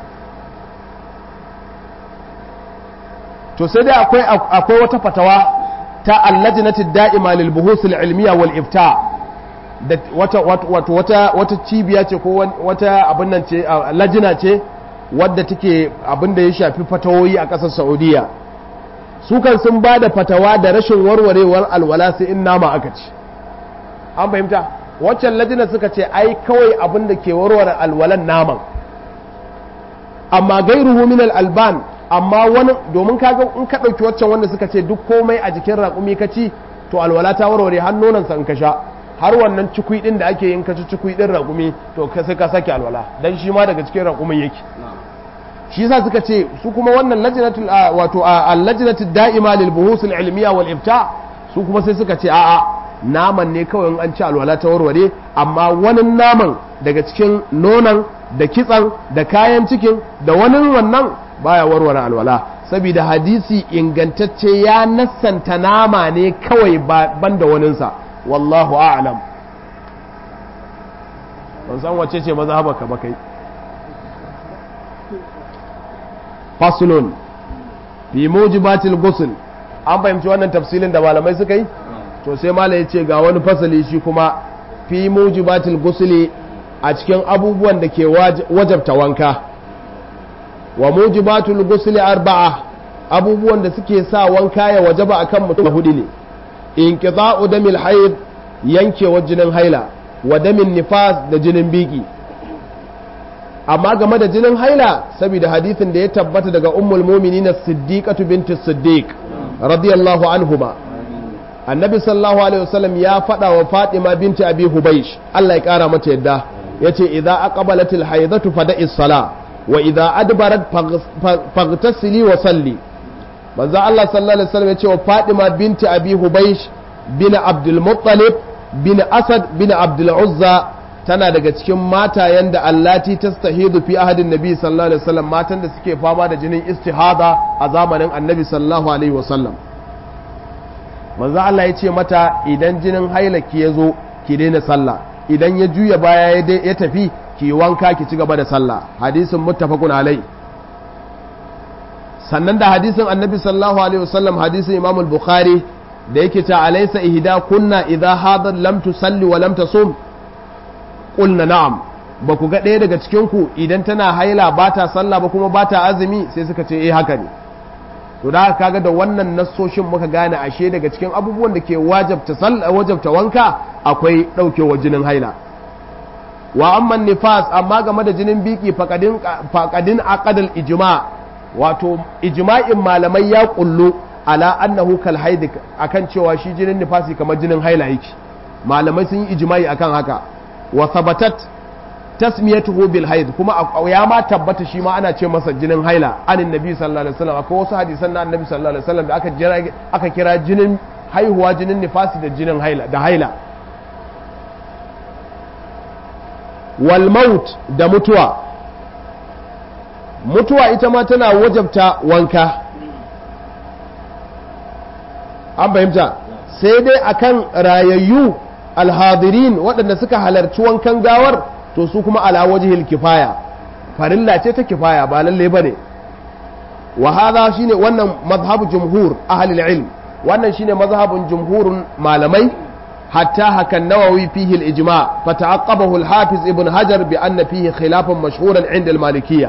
to sai dai akwai akwai wata fatawa ta allajnati da'ima lil buhus al ilmiya wal ifta da wata wata wata wata cibiya ce ko wata abin nan ce lajina ce wadda take abin da ya shafi fatawoyi a ƙasar Saudiya su kan sun ba da fatawa da rashin warwarewar alwala sai in nama aka ci an fahimta waccan lajina suka ce ai kawai abin da ke warware alwalan naman amma gairuhu min alban amma wani domin kaga in ka ɗauki waccan wanda suka ce duk komai a jikin raƙumi ka ci to alwala ta warware har nonansa in ka sha har wannan cikui ɗin da ake yin ka ci cikui ɗin raƙumi to sai ka sake alwala dan shi ma daga cikin raƙumin yake shi yasa suka ce su kuma wannan lajnatul wato al-lajnatud da'ima lil buhus al-ilmiya wal ifta su kuma sai suka ce a'a naman ne kawai in an ci alwala ta warware amma wani naman daga cikin nonan da kitsan da kayan cikin da wani wannan baya warware alwala saboda hadisi ingantacce ya nassanta nama ne kawai ban da waninsa wallahu a'lam ban san wace ce mazhabaka ba kai faslun fi mujibatil ghusl an fahimci wannan tafsilin da malamai suka yi to sai malai ya ce ga wani fasali shi kuma fi mujibatil ghusli a cikin abubuwan da ke wajabta wanka wa mujibatul ghusli arba'a abubuwan da suke sa wanka ya wajaba akan mutum hudu ne inqita'u damil hayd yankewa jinin haila wa damin nifas da jinin biki amma game da jinin haila saboda hadithin da ya tabbata daga ummul mu'minin as-siddiqatu binti siddiq radiyallahu anhuma annabi sallallahu alaihi wasallam ya faɗa wa fatima binti abi hubaysh Allah ya kara mata yadda yace idza aqbalatil haidatu fada'i sala wa idza adbarat faghtasili wa salli manzo Allah sallallahu alaihi wasallam yace wa fatima binti abi hubaysh bin abdul muttalib bin asad bin abdul uzza tana daga cikin matayen da allati tastahidu fi ahadin nabi sallallahu alaihi wasallam matan da suke fama da jinin istihada a zamanin annabi sallallahu alaihi wasallam manzo Allah ya ce mata idan jinin hailaki ya zo ki daina sallah idan ya juya baya ya tafi ki wanka ki ci gaba da sallah hadisin muttafaqun alai sannan da hadisin annabi sallallahu alaihi wasallam hadisin imam al-bukhari da yake ta alaysa ihda kunna idha hadar lam tusalli wa lam tasum qulna na'am ba ku ga ɗaya daga cikin ku idan tana haila ba ta sallah ba kuma ba ta azumi sai suka ce eh haka ne to da haka kaga da wannan nassoshin muka gane ashe daga cikin abubuwan da ke wajabta wajabta wanka akwai ɗaukewa jinin haila wa amma nifas amma game da jinin biki faqadin faqadin aqdal ijma wato ijma'in malamai ya kullu ala annahu kal haid akan cewa shi jinin nifasi kamar jinin haila yake malamai sun yi ijma'i akan haka wa thabatat tasmiyatuhu bil haid kuma ya ma tabbata shi ma ana ce masa jinin haila anin nabi sallallahu alaihi wasallam akwai wasu hadisan na annabi sallallahu alaihi wasallam da aka jira aka kira jinin haihuwa jinin nifasi da jinin haila da haila wal maut da mutuwa mutuwa ita ma tana wajabta wanka an fahimta sai dai akan rayayyu alhadirin waɗanda suka halarci wankan gawar to su kuma ala wajhil kifaya farilla ce ta kifaya ba lalle bane wa hadha shine wannan mazhabu jumhur ahli ilm wannan shine mazhabun jumhurun malamai hatta hakan nawawi fihi al-ijma fa ta'aqqabahu al-hafiz ibn hajar bi anna fihi khilafan mashhuran 'inda al-malikiyya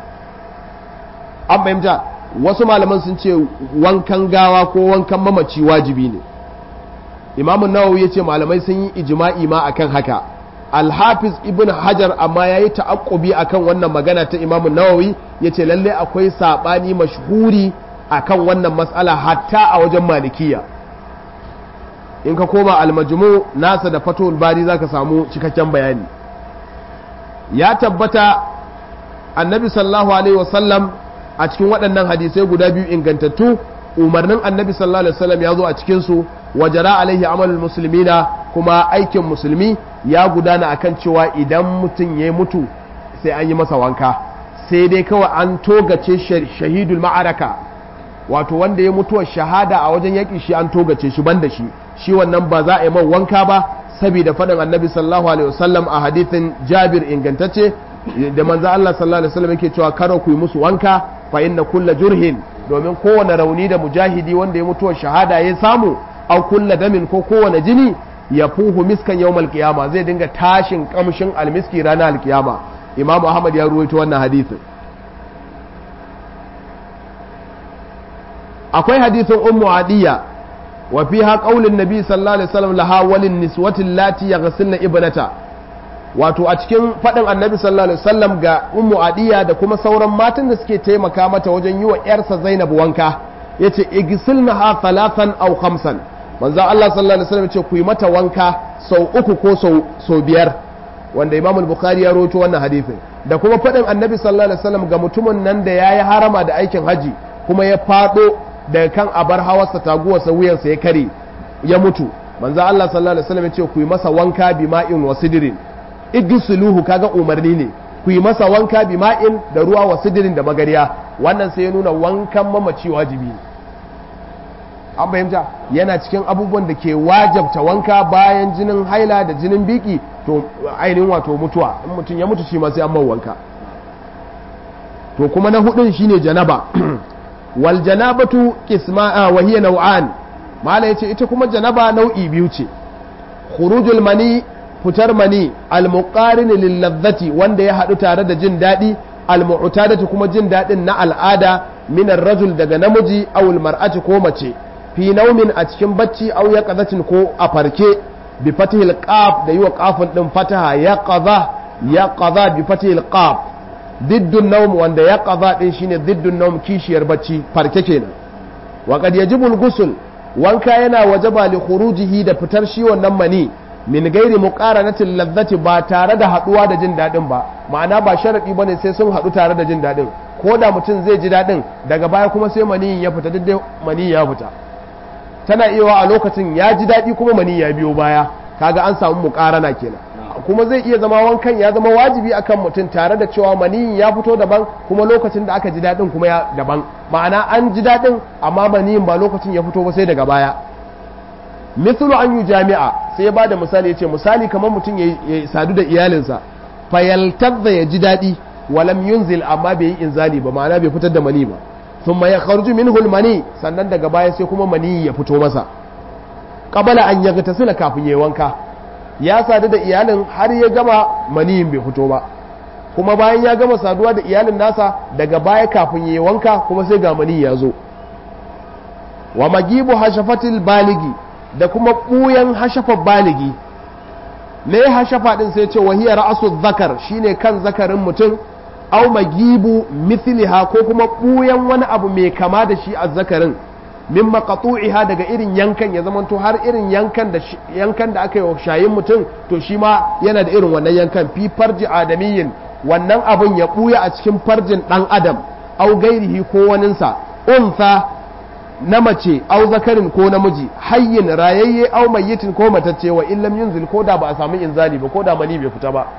an fahimta wasu malaman sun ce wankan gawa ko wankan mamaci wajibi ne imamun nawawi ya ce malamai sun yi ijma'i ma akan haka alhafiz ibn hajar amma ya yi ta'aƙubi a kan wannan magana ta imamu nawawi ya ce lalle akwai saɓani mashhuri a kan wannan matsala hatta a wajen malikiya in ka koma almajmu nasa da fatul bari za ka samu cikakken bayani ya tabbata annabi sallallahu alaihi wasallam a cikin waɗannan hadisai guda biyu ingantattu umarnin annabi sallallahu alaihi wasallam ya zo a cikinsu wajara alaihi amalul musulmina kuma aikin musulmi ya gudana akan cewa idan mutum ya mutu sai an yi masa wanka sai dai kawai an togace shahidul ma'araka wato wanda ya mutuwar shahada a wajen yaƙi shi an togace shi banda shi shi wannan ba za a yi man wanka ba saboda faɗin annabi sallallahu alaihi wasallam a hadithin jabir ingantacce da manzo Allah sallallahu alaihi wasallam yake cewa karo ku yi musu wanka fa inna kulla jurhin domin kowane rauni da mujahidi wanda ya mutuwar shahada ya samu au kulla damin ko kowane jini ya fuhu miskan yawmal qiyama zai dinga tashin kamshin almiski ranar alkiyama imamu ahmad ya ruwaito wannan hadisin akwai hadisin ummu adiya wa fiha qaulun nabi sallallahu alaihi wasallam laha walin niswati lati yaghsilna ibnata wato a cikin faɗin annabi sallallahu alaihi wasallam ga ummu adiya da kuma sauran matan da suke taimaka mata wajen yi wa yarsa zainab wanka yace igsilna ha thalathan aw khamsan manzon Allah sallallahu alaihi wasallam yace ku yi mata wanka sau uku ko sau sau biyar wanda Imam al-Bukhari ya rawaito wannan hadisin da kuma faɗin annabi sallallahu alaihi wasallam ga mutumin nan da yayi harama da aikin haji kuma ya fado daga kan abar hawarsa taguwarsa wuyansa ya kare ya mutu manzon Allah sallallahu alaihi wasallam yace ku yi masa wanka bima'in wasidirin idusuluhu kaga umarni ne ku yi masa wanka bi ma'in da ruwa wa sidirin da magariya wannan sai ya nuna wankan mamaci wajibi ne an fahimta yana cikin abubuwan da ke wajabta wanka bayan jinin haila da jinin biki to ainihin wato mutuwa in mutum ya mutu shi ma sai an man wanka to kuma na hudun shine janaba wal janabatu qisma wa hiya naw'an mala yace ita kuma janaba nau'i biyu ce khurujul mani fitar mani almuqarin lillazzati wanda ya haɗu tare da jin daɗi almu'tadatu kuma jin daɗin na al'ada min rajul daga namiji aw mar'ati ko mace fi naumin a cikin bacci aw yaqazatin ko a farke bi fatihil qaf da yiwa qafin din fataha yaqaza yaqaza bi fatihil qaf diddun nawm wanda yaqaza din shine diddun nawm kishiyar bacci farke kenan wa qad yajibu al-ghusl wanka yana wajaba li khurujihi da fitar shi wannan mani min gairi muqaranatin lazzati ba tare da haduwa da jin dadin ba ma'ana ba sharadi bane sai sun hadu tare da jin dadin ko da mutum zai ji dadin daga baya kuma sai maniyin ya fita duk maniyin ya fita tana iya a lokacin ya ji dadi kuma maniyin ya biyo baya kaga an samu muqarana kenan kuma zai iya zama wankan ya zama wajibi akan mutum tare da cewa maniyin ya fito daban kuma lokacin da aka ji dadin kuma ya daban ma'ana an ji dadin amma maniyin ba lokacin ya fito ba sai daga baya mithlu an yi jami'a sai ya bada misali ya ce misali kamar mutum ya sadu da iyalinsa fayaltadda ya ji daɗi walam yunzil amma bai yi inzali ba ma'ana bai fitar da mani ba thumma ya kharju minhu mani sannan daga baya sai kuma mani ya fito masa qabala an yaghtasila kafin yayi wanka ya sadu da iyalin har ya gama maniyin bai fito ba kuma bayan ya gama saduwa da iyalin nasa daga baya kafin yayi wanka kuma sai ga mani ya zo wa magibu hashafatil baligi da kuma ɓuyan hashafa baligi me hashafa ɗin sai ce wahiyar ra'asu zakar shine kan zakarin mutum au magibu mithliha ko kuma ɓuyan wani abu mai kama da shi a zakarin min maqatu'iha daga irin yankan ya zamanto har irin yankan da yankan da aka yi wa shayin mutum to shi ma yana da irin wannan yankan fi farji adamiyyin wannan abun ya ɓuya a cikin farjin ɗan adam au gairihi ko waninsa unsa na mace au zakarin ko namiji hayyin rayayye au mayyitin ko matacce wa illam yunzil ko da ba a samu inzali ba ko da mani bai fita ba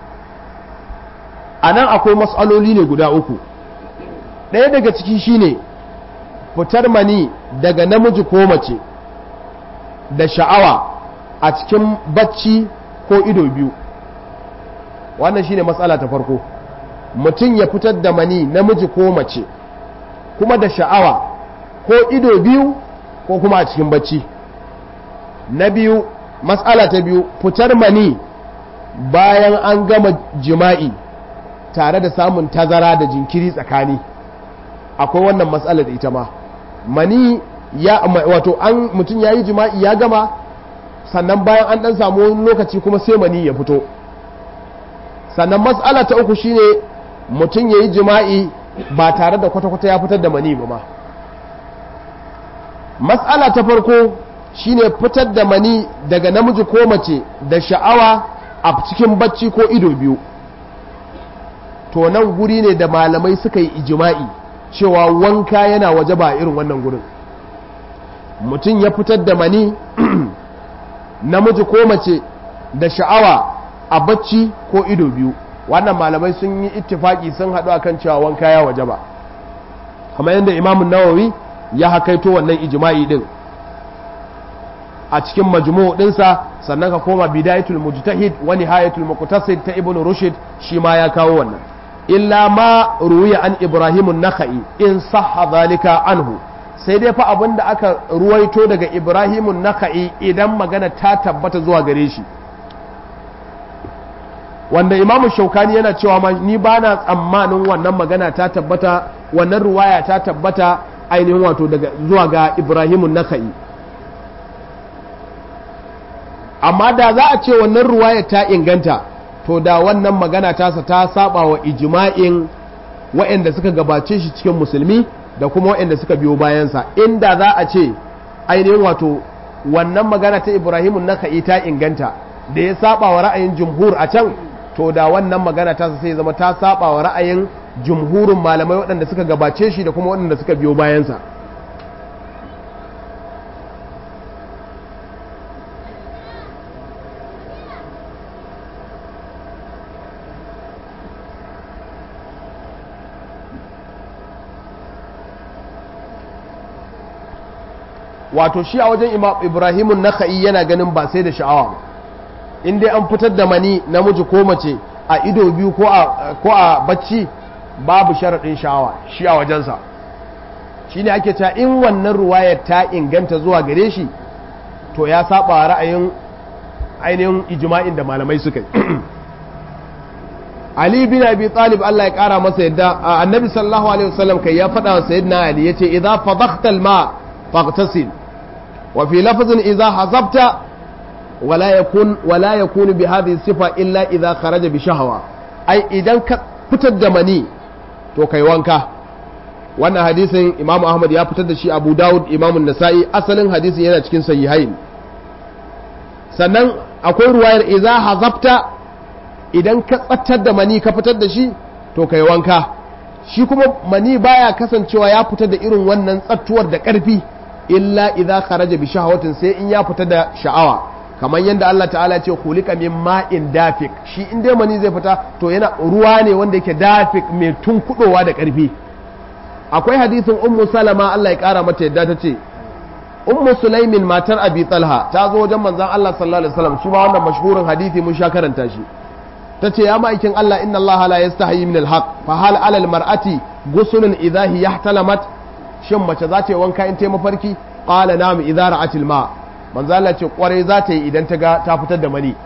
a nan akwai matsaloli ne guda uku ɗaya daga ciki shine fitar mani daga namiji ko mace da sha'awa a cikin bacci ko ido biyu wannan shine matsala ta farko mutum ya fitar da mani namiji ko mace kuma da sha'awa ko ido biyu ko kuma a cikin bacci na biyu matsala ta biyu fitar mani bayan an gama jima'i tare da samun tazara da jinkiri tsakani akwai wannan matsalar da ita ma mani ya wato an mutum ya yi jima'i ya gama sannan bayan an dan samu wani lokaci kuma sai mani ya fito sannan matsala ta uku shine mutum ya yi jima'i ba tare da kwata-kwata ya fitar da mani ba ma matsala ta farko shine fitar da mani daga namiji ko mace da sha'awa a cikin bacci ko ido biyu to nan guri ne da malamai suka yi ijima'i cewa wanka yana waje ba irin wannan gurin mutum ya fitar da mani namiji ko mace da sha'awa a bacci ko ido biyu wannan malamai sun yi ittifaki sun haɗu akan cewa wanka ya waje ba kamar yadda imamun nawawi ya hakaito wannan ijima'i din a cikin majmu' dinsa sannan ka koma bidayatul mujtahid wa nihayatul muqtasid ta ibnu rushd shi ma ya kawo wannan illa ma ruwiya an ibrahim an-nakhai in sahha zalika anhu sai dai fa abinda aka ruwaito daga ibrahim an-nakhai idan magana ta tabbata zuwa gare shi wanda imam shaukani yana cewa ma ni bana tsammanin wannan magana ta tabbata wannan ruwaya ta tabbata ainihin wato daga zuwa ga ibrahim an-nakhai amma da za a ce wannan ruwaya ta inganta to da wannan magana tasa ta saba wa ijma'in waɗanda suka gabace shi cikin musulmi da kuma waɗanda suka biyo bayansa inda za a ce ainihin wato wannan magana ta ibrahimun naka'i ta inganta da ya saba wa ra'ayin jumhur a can to da wannan magana tasa sai zama ta saba wa ra'ayin jumhurin malamai waɗanda suka gabace shi da kuma waɗanda suka biyo bayansa wato shi a wajen imam ibrahimun naka'i yana ganin ba sai da sha'awa ba in dai an fitar da mani namiji ko mace a ido biyu ko a bacci babu sharaɗin sha'awa shi a wajensa shi ne ake cewa in wannan ruwayar ta inganta zuwa gare shi to ya saba ra'ayin ainihin ijma'in da malamai suka yi Ali bin Abi Talib Allah ya kara masa yadda annabi sallallahu alaihi wasallam kai ya faɗa wa sayyidina Ali yace idza fadakhta al-ma faghtasil wa fi lafzin idza hazabta wala yakun wala yakunu bi hadhihi sifa illa idza kharaja bi shahwa ai idan ka fitar da mani to kai wanka wannan hadisin Imam Ahmad ya fitar da shi Abu Dawud Imam Nasa'i asalin hadisin yana cikin sahihain sannan akwai ruwayar idza hazabta idan ka tsattar da mani ka fitar da shi to kai wanka shi kuma mani baya kasancewa ya fita da irin wannan tsattuwar da ƙarfi illa idza kharaja bi shahawatin sai in ya fita da sha'awa kamar yadda Allah ta'ala ce khuliqa min ma'in dafik shi in dai mani zai fita to yana ruwa ne wanda yake dafik mai tunkudowa da ƙarfi akwai hadisin ummu salama Allah ya kara mata yadda ta ce ummu sulaimin matar abi talha ta zo wajen manzon Allah sallallahu alaihi wasallam shi ma wannan mashhurin hadisi mun sha karanta shi ta ce ya ma'aikin Allah inna Allah la yastahi min alhaq fa hal alal mar'ati gusulun idha hiya ihtalamat shin mace za ta yi wanka in ta mafarki qala na'am idha ra'atil ma manzo Allah ce kwarai za ta yi idan ta ga ta fitar da mani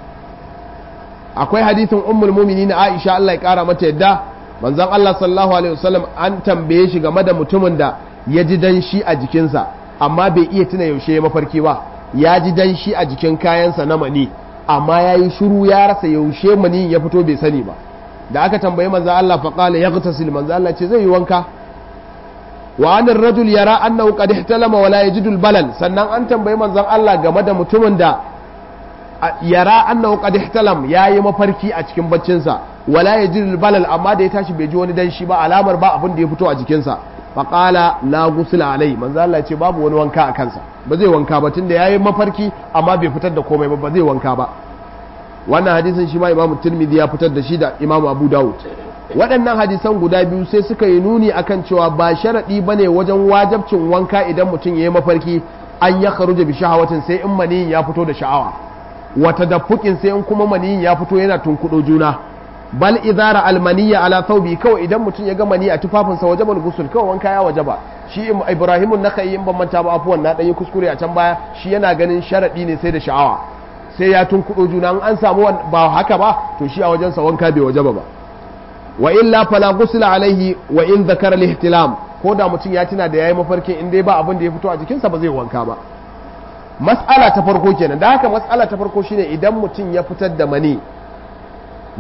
akwai hadisin ummul mu'minin Aisha Allah ya kara mata yadda manzon Allah sallallahu alaihi wasallam an tambaye shi game da mutumin da ya ji danshi a jikinsa amma bai iya tuna yaushe ya mafarki ba ya ji danshi a jikin kayansa na mani amma ya yi shuru ya rasa yaushe mani ya fito bai sani ba da aka tambayi manzo Allah fa qala yaghtasil manzo Allah ce zai yi wanka wa anir rajul yara annahu qad ihtalama wa la yajidu balal sannan an tambayi manzon Allah game da mutumin da yara annahu qad ihtalam yayi mafarki a cikin baccin sa wa la yajidu balal amma da ya tashi bai ji wani danshi ba alamar ba abin da ya fito a jikin sa fa qala la ghusla alai manzo Allah ce babu wani wanka a kansa ba zai wanka ba tunda yayi mafarki amma bai fitar da komai ba ba zai wanka ba wannan hadisin shi ma imamu tirmidhi ya fitar da shi da imamu abu dawud waɗannan hadisan guda biyu sai suka yi nuni akan cewa ba sharaɗi ba ne wajen wajabcin wanka idan mutum ya yi mafarki an ya kharuja bi shahawatin sai in maniyin ya fito da sha'awa wata dafukin sai in kuma maniyin ya fito yana tunkuɗo juna bal idara almaniya ala thawbi kawai idan mutum ya ga mani a tufafinsa wajabal gusul kawai wanka ya wajaba shi ibrahimun nakai in ban manta ba afuwan na ɗan yi kuskure a can baya shi yana ganin sharaɗi ne sai da sha'awa sai ya tunkuɗo juna an samu ba haka ba to shi a wajensa wanka bai wajaba ba wa illa fala ghusla alaihi wa in zakara al-ihtilam ko da mutum ya tuna da yayi mafarkin in dai ba abin da ya fito a jikinsa ba zai wanka ba mas'ala ta farko kenan da haka mas'ala ta farko shine idan mutum ya fitar da mani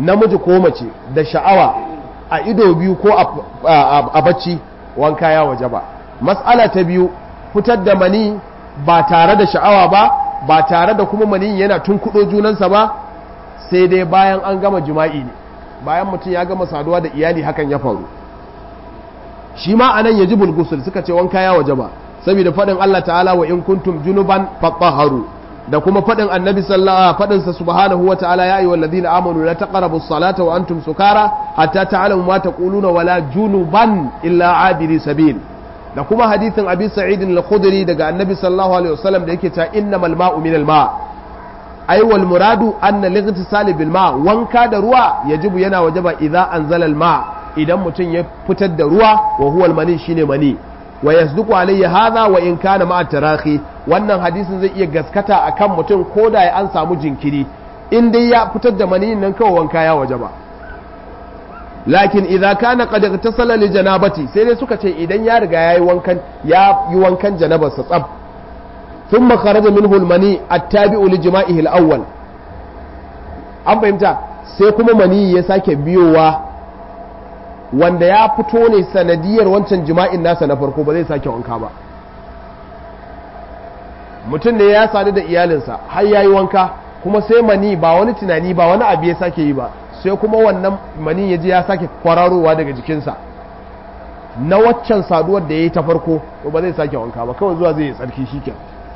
namiji ko mace da sha'awa a ido biyu ko a bacci wanka ya waje ba mas'ala ta biyu fitar da mani ba tare da sha'awa ba ba tare da kuma mani yana tunkuɗo junansa ba sai dai bayan an gama jima'i ne bayan mutum ya gama saduwa da iyali hakan ya faru shi ma anan ya ji bulgusul suka ce wanka ya waje ba saboda faɗin Allah ta'ala wa in kuntum junuban fatahharu da kuma faɗin annabi sallallahu faɗin sa subhanahu wa ta'ala ya ayyuhal ladina amanu la taqrabu as-salata wa antum sukara hatta ta'lamu ma taquluna wala junuban illa abiri sabil da kuma hadithin abi sa'id al-khudri daga annabi sallallahu alaihi wasallam da yake ta innamal ma'u minal ma' ai wal muradu anna lightisali bil ma wanka da ruwa yajibu yana wajaba idza anzala al ma idan mutum ya fitar da ruwa wa huwa al mani shine mani wa yasduqu alayhi hadha wa in kana ma tarahi wannan hadisin zai iya gaskata akan mutum ko da an samu jinkiri in dai ya fitar da mani nan kawai wanka ya wajaba lakin idza kana qad igtasala li janabati sai dai suka ce idan ya riga yayi wankan ya yi wankan janabarsa tsab ثم خرج منه المني التابع لجمائه الأول an fahimta sai kuma mani ya sake biyowa wanda ya fito ne sanadiyar wancan jima'in nasa na farko ba zai sake wanka ba mutum ne ya sadu da iyalinsa har ya yi wanka kuma sai mani ba wani tunani ba wani abu ya sake yi ba sai kuma wannan mani ya ji ya sake kwararowa daga jikinsa na waccan saduwar da ya yi ta farko ba zai sake wanka ba kawai zuwa zai yi tsarki shi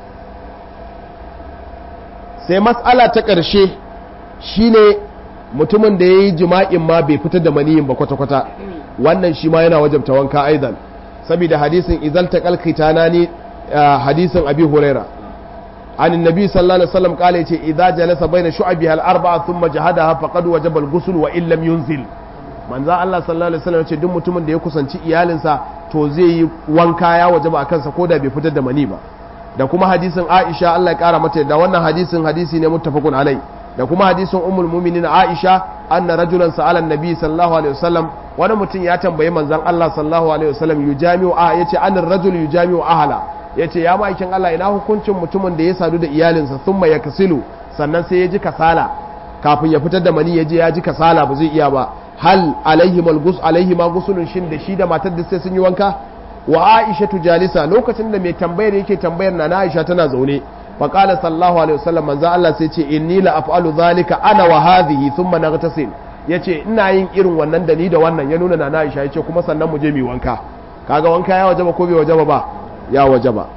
sai matsala ta ƙarshe shine mutumin da ya yi jima'in ma bai fitar da maniyin ba kwata-kwata wannan shi ma yana wajabta wanka aizan saboda hadisin izal ta kalkita na ni hadisin abi huraira an nabi sallallahu alaihi wasallam kala yace idza jalasa baina shu'abiha al-arba'a thumma jahadaha faqad wajaba al-ghusl wa illam yunzil manzo Allah sallallahu alaihi wasallam yace duk mutumin da ya kusanci iyalinsa to zai yi wanka ya wajaba akan sa koda bai fitar da mani ba da kuma hadisin Aisha Allah ya kara mata da wannan hadisin hadisi ne muttafaqun alai da kuma hadisin ummul mu'minin Aisha anna rajulan sa'ala an-nabi sallallahu alaihi wasallam wani mutum ya tambayi manzon Allah sallallahu alaihi wasallam yujami'u a yace an rajul yujami'u ahla yace ya ma'aikin Allah ina hukuncin mutumin da ya sadu da iyalinsa thumma yakasilu sannan sai ya ji kasala kafin ya fitar da mani ya je ya ji kasala ba zai iya ba hal alaihi malgus alaihi ma gusulun shin da shi da matar da sai sun yi wanka wa aisha jalisa lokacin da mai tambayar yake tambayar na aisha tana zaune fa qala sallallahu alaihi wasallam manzo Allah sai ce inni la af'alu zalika ana wa hadhihi thumma naghtasil yace ina yin irin wannan da ni da wannan ya nuna na aisha yace kuma sannan mu je mu wanka kaga wanka ya wajaba ko bai wajaba ba ya wajaba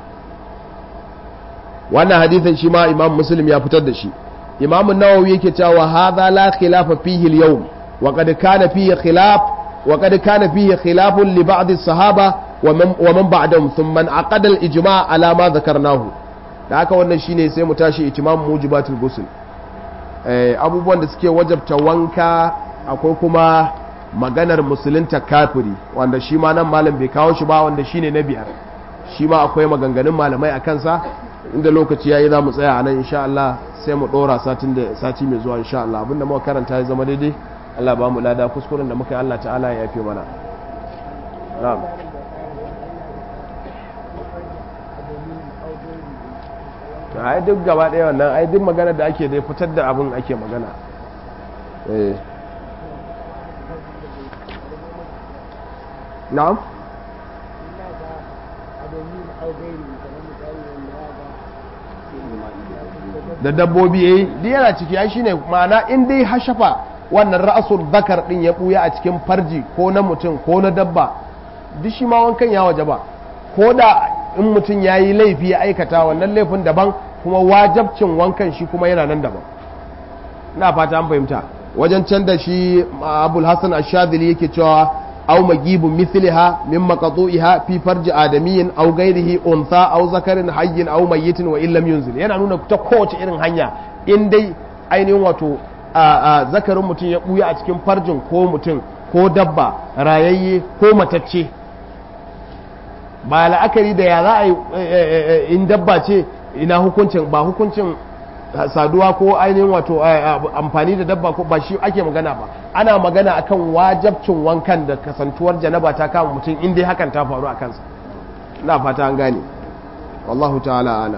wannan hadisin shi ma imam muslim ya fitar da shi imam an-nawawi yake cewa hadha la khilafa fihi al-yawm wa qad kana fihi khilaf wa qad kana fihi khilaf li ba'd as-sahaba wa man ba'dahum thumma aqada al-ijma' ala ma dhakarnahu da haka wannan shine sai mu tashi itimam mujibatul ghusl eh abubuwan da suke wajabta wanka akwai kuma maganar musulunta kafiri wanda shi ma nan malam bai kawo shi ba wanda shine na biyar shi ma akwai maganganun malamai a kansa inda lokaci yayi za mu tsaya a nan insha Allah sai mu dora satin da sati mai zuwa insha Allah abinda muka karanta ya zama daidai Allah ba mu lada kuskuren da muka yi Allah ta'ala ya yafe mana na'am to ai duk gaba ɗaya wannan ai duk magana da ake da fitar da abin ake magana eh na'am da dabbobi yayi duk yana ciki ai shine ma'ana in dai hashafa wannan ra'asul zakar din ya buya a cikin farji ko na mutum ko na dabba duk shi ma wankan ya waje ba ko da in mutum ya yi laifi ya aikata wannan laifin daban kuma wajabcin wankan shi kuma yana nan daban ina fata an fahimta wajen can da shi abul hasan ashadili yake cewa aw magibun mithliha min maqtu'iha fi farji adamiyyin aw ghairihi untha aw zakarin hayyin aw mayyitin wa illam yunzil yana nuna ta kowace irin hanya in dai ainihin wato zakarin mutum ya buya a cikin farjin ko mutum ko dabba rayayye ko matacce ba la'akari da ya za a yi in dabba ce ina hukuncin ba hukuncin saduwa ko ainihin wato amfani da dabba ko ba shi ake magana ba ana magana akan wajabcin wankan da kasantuwar janaba ta kama mutum in dai hakan ta faru a kansa na fata an gane wallahu ta'ala alam